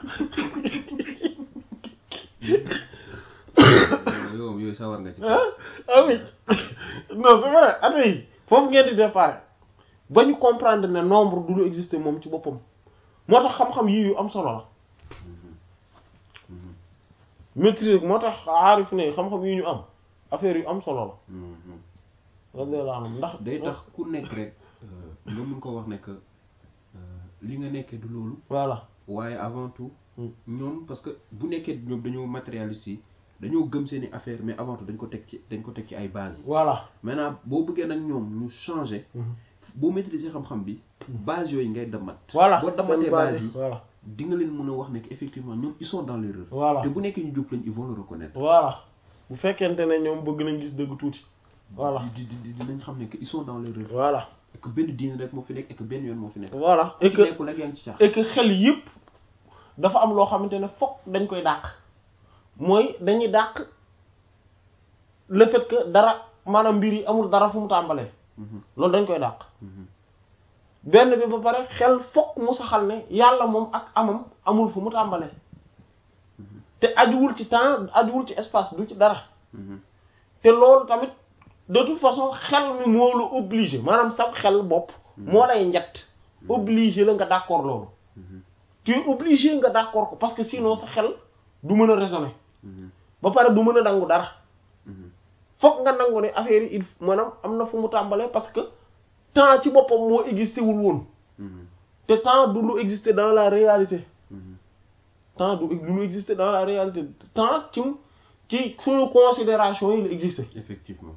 yow yooyu sawar nga ci ah ah oui non c'est vrai athée yi foofu ngeen di déparé ba ñu comprendre ne nombre du lu exister moom ci boppam moo tax xam-xam yii yu am solo la Mhm. Mhm. maîtrise moo tax aarif ne xam-xam yi ñu am affaire yu am solo la Mhm. radiyallahu anhu ndax day tax ku nekk rek euh, nga mun ko wax ne que euh, li nga nekkee du loolu voilà waaye avant tout Mm. ñoom parce que bu nekkee ñoom dañoo matérialiste yi dañoo gëm seeni affaire mais avant tout dañ ko teg ci dañ ko teg ci ay base voilà maintenant boo bëggee nag ñoom ñu changer boo maîtriser xam-xam bi base yooyu ngay damat voilà boo damatee seen base yi voilà di nga leen mën a wax ne que effectivement ñoom ils sont dans l'erreur voilà te bu nekkee ñu jub lañ ils vont le reconnaître voilà bu fekkente ne ñoom bëgg nañ gis dëgg tuuti voilà di di di dinañ xam ne que ils sont dans l'erreur voilà et que benn diine rek moo fi nekk et que benn yoon moo fi nekk voilà ku et ci que nekkul rek yaa ngi ci caax et que xel yëpp dafa am loo xamante ne fokk dañ koy dàq mooy dañuy dàq le fait que dara maanaam mbir yi amul dara fu mu tàmbalee loolu dañ koy dàq benn bi ba pare xel fokk mu saxal ne yàlla moom ak amam amul fu mu tàmbalee te ajuwul ci temps ajuwul ci espace du ci dara te loolu tamit de toute façon xel mi moo la obligé maanaam sab xel bopp moo lay njett obligé la nga d'accord loolu tu es obligé nga d'accord ko parce que sinon sa xel du mën a raisonner ba pare du mën a nangu dara fokk nga nangu ne affaire yi il maanaam am na fu mu tàmbalee parce que temps ci boppam moo existé wul woon te temps du lu exister dans la réalité temps du du lu exister dans la réalité temps ci ci suñu considération yi la exister effectivement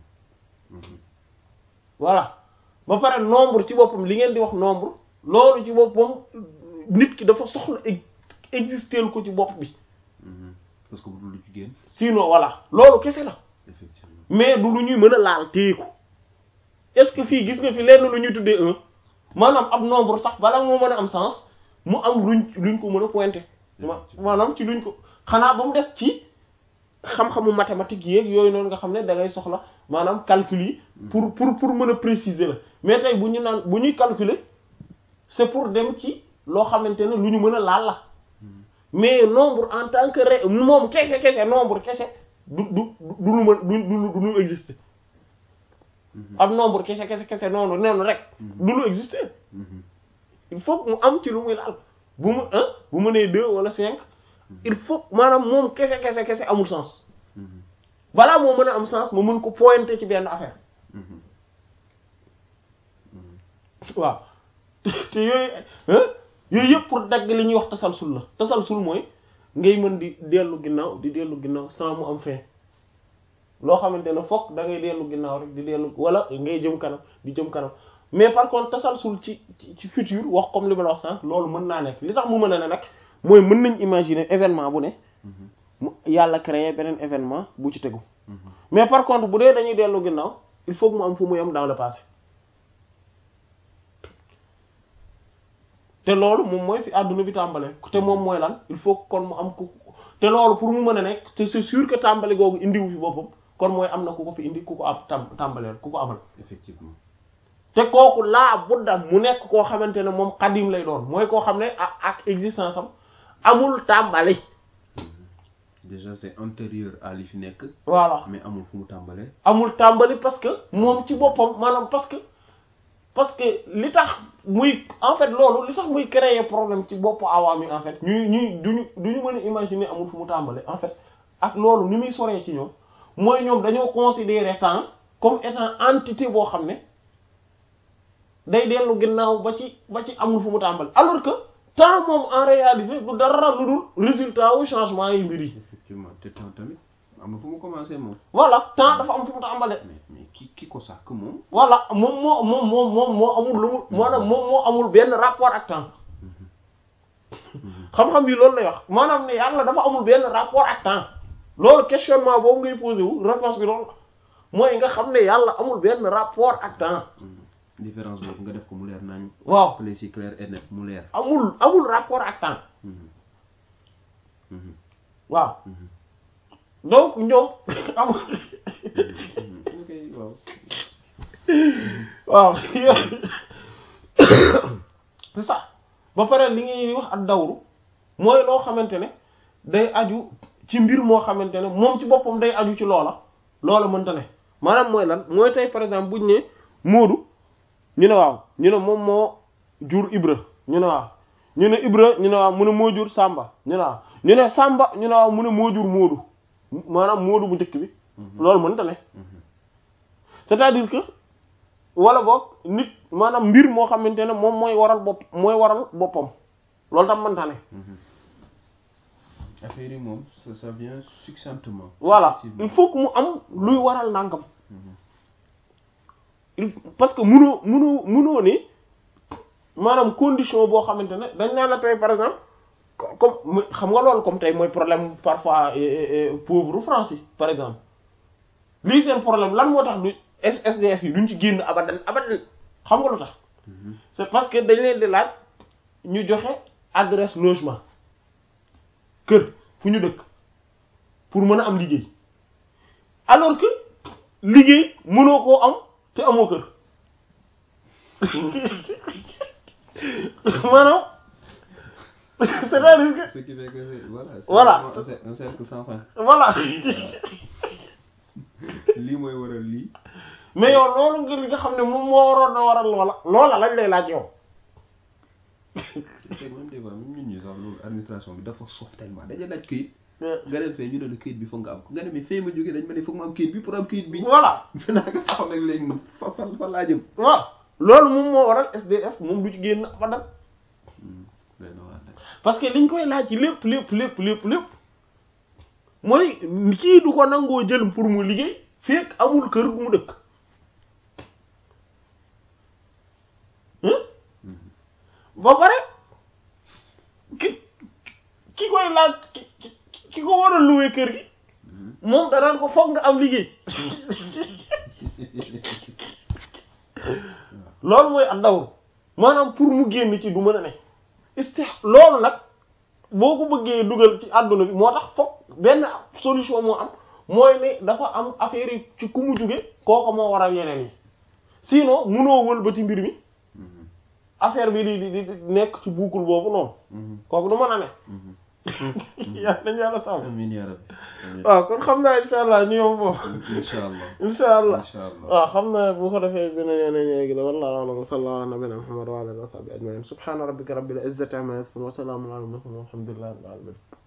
voilà ba pare nombre ci boppam li ngeen di wax nombre loolu ci boppam nit ki dafa soxla exister ko ci bopp bi parce que bu dul lu ci génn sinon voilà loolu kese la effectivement mais du lu ñuy mën a laal téye ko est-ce que fii gis nga fi lenn lu ñuy tuddee un maanaam ab nombre sax bala moo mën a am sens mu am luñ luñ ko mën a pointer ma maanaam ci luñ ko xanaa ba mu des ci xam-xamu mathématique yeeg yooyu noonu nga xam ne da ngay soxla maanaam calcul yi pour pour pour mën a préciser la mais tey bu ñu naan bu ñuy calculer c'est pour dem ci loo xamante ne lu ñu mën a laal la mais nombre en tant que ré moom kese kese nombre kese du du du lu mën du du du lu exister ab nombre kese kese kese noonu noonu rek du lu exister il faut que mu am ci lu muy laal bu mu un bu mu nee deux wala cinq il faut maanaam moom kese kese kese amul sens balaa moo mën a am sens ma mën ko pointer ci benn affaire waaw te yooyu yooyu yëpp pour dagg li ñuy wax tasalsul la tasalsul mooy ngay mën di dellu ginnaaw di dellu ginnaaw sans mu am fin loo xamante ne fokk da ngay dellu ginnaaw rek di dellu wala ngay jëm kanam di jëm kanam mais par contre tasalsul ci ci futur wax comme li ma la wax sànq loolu mën naa nekk li tax mu mën a ne nag mooy mën nañ imaginer événement bu ne mu yàlla créer beneen événement bu ci tegu mais par contre bu dee dañuy dellu ginnaaw il faut que mu am fu mu yem dans le passé te loolu moom mooy fi àdduna bi tàmbale te moom mooy lan il faut kon mu am ku te loolu pour mu mën a nekk te c'est sûr que tàmbali googu indiwu fi boppam kon mooy am na ku ko fi indi ku ko am tam tàmbaleel ku ko amal effectivement te kooku laa budda mu nekk koo xamante ne moom xadim lay doon mooy koo xam ne ak ak existence am amul tàmbali déjà c'est antérieur à li fi nekk voilà mais amul fu mu tàmbalee amul tàmbali parce que moom ci boppam maanaam parce que parce que li tax muy en fait loolu li tax muy créer problème ci boppu awaam yi en fait ñuy ñuy duñu duñu mën a imaginer amul fu mu tàmbale en fait ak loolu ni muy soree ci ñoom mooy ñoom dañoo considérer temps comme étant entité boo xam ne day dellu ginnaaw ba ci ba ci amul fu mu tàmbale alors que temps moom en réalité du dara lu dul résultat wu changement yi mbir yi effectivement te temps tamit am na fu mu commencé moom voilà temps dafa am fu mu tàmbale mais mais ki ki ko sàkk moom voilà moom moo moom moom moom moo amul lu mu maanaam moom moo amul benn rapport ak temps xam-xam yi loolu lay wax maanaam ne yàlla dafa amul benn rapport ak temps loolu questionnement boobu ngay posé wu réponse bi loolu mooy nga xam ne yàlla amul benn rapport ak temps différence boobu nga def ko mu leer nañ waaw précis clair et net mu leer amul amul rapport ak temps waaw donc ñoom amul ok waaw waaw c'est ça ba pare li ngay wax ak dawru mooy loo xamante ne day aju ci mbir moo xamante ne moom ci boppam day aju ci loola loola mënta ne maanaam mooy lan mooy tey par exemple buñ ne Moodu ñu ne waaw ñu ne moom moo jur Ibra ñu ne waaw ñu ne Ibra ñu ne waaw mu ne moo jur Samba ñu ne waaw ñu ne Samba ñu ne waaw mu ne moo jur Moodu maanaam Moodu bu njëkk bi loolu mënta ne c'est-à-dire que wala boog nit maanaam mbir moo xamante ne moom mooy waral bopp mooy waral boppam loolu tam mënta ne affaire yi moom ça ça vient succinctement voilà successivement. il faut que mu am luy waral nangam il parce que munoo munoo munoo ne maanaam condition boo xamante ne dañ naan la tey par exemple co- comme mu- xam nga loolu comme tey mooy problème parfois eh, eh, eh, pauvre France yi par exemple lii seen problème lan moo tax du S- SDF yi duñ ci génn abadan abadan xam nga lu tax c'est parce que dañ leen di laaj ñu joxe adresse logement kër fu ñu dëkk pour mën a am liggéey alors que liggéey mënoo koo am te amoo kër maanaam c'est-à-dire que ce qui fait que c'est voilà c'est Voilà. vraiment un cer- un cercle sans fin voilà lii mooy waral lii mais yow loolu nga li nga xam ne moom moo waroon na waral loola loola lañ lay laaj yow te même des fois même ñun ñi sax loolu administration bi dafa sof tellement dañuy laaj këyit nga dem fee ñu ne la këyit bi foog nga am ko nga ne mais fee ma jógee dañ ma ne foog ma am këyit bi pour am këyit bi voilà fi naa nga taxaw nag léegi moom fa fa fa laa jëm waaw loolu moom moo waral SDF moom du ci génn abadan doy na waar nag parce que liñ koy laaj ci lépp lépp lépp lépp lépp mooy kii du ko nangoo jël pour mu liggéey fekk amul kër gu mu dëkk hein ba pare ki ki koy laaj ki ki- ki ko war a louer kër gi moom danaan ko foog nga am liggéey loolu mooy ak dawru maanaam pour mu génn ci du mën a ne istih loolu nag boo ko bëggee dugal ci àdduna bi moo tax foog benn solution moo am mooy ne dafa am affaire yi ci ku mu jóge kooko moo waral yeneen yi sinon munoo wëlbati mbir mi affaire bi di di di nekk ci buukul boobu noonu kooku du mën a ne yaa nañu yàlla sàmm amiin yaa rabbi waaw kon xam naa insha allah ñu yom foofu insha allah insha allah insha allah waaw xam naa bu ko defee dina yeneen ñeegi la wallahu a'lam wa sallallahu ala nabiyina muhammad wa ala alihi wa sahbihi ajma'in subhana rabbika rabbil izzati amma yasifun wa salamun ala al mursalin walhamdulillahi rabbil alamin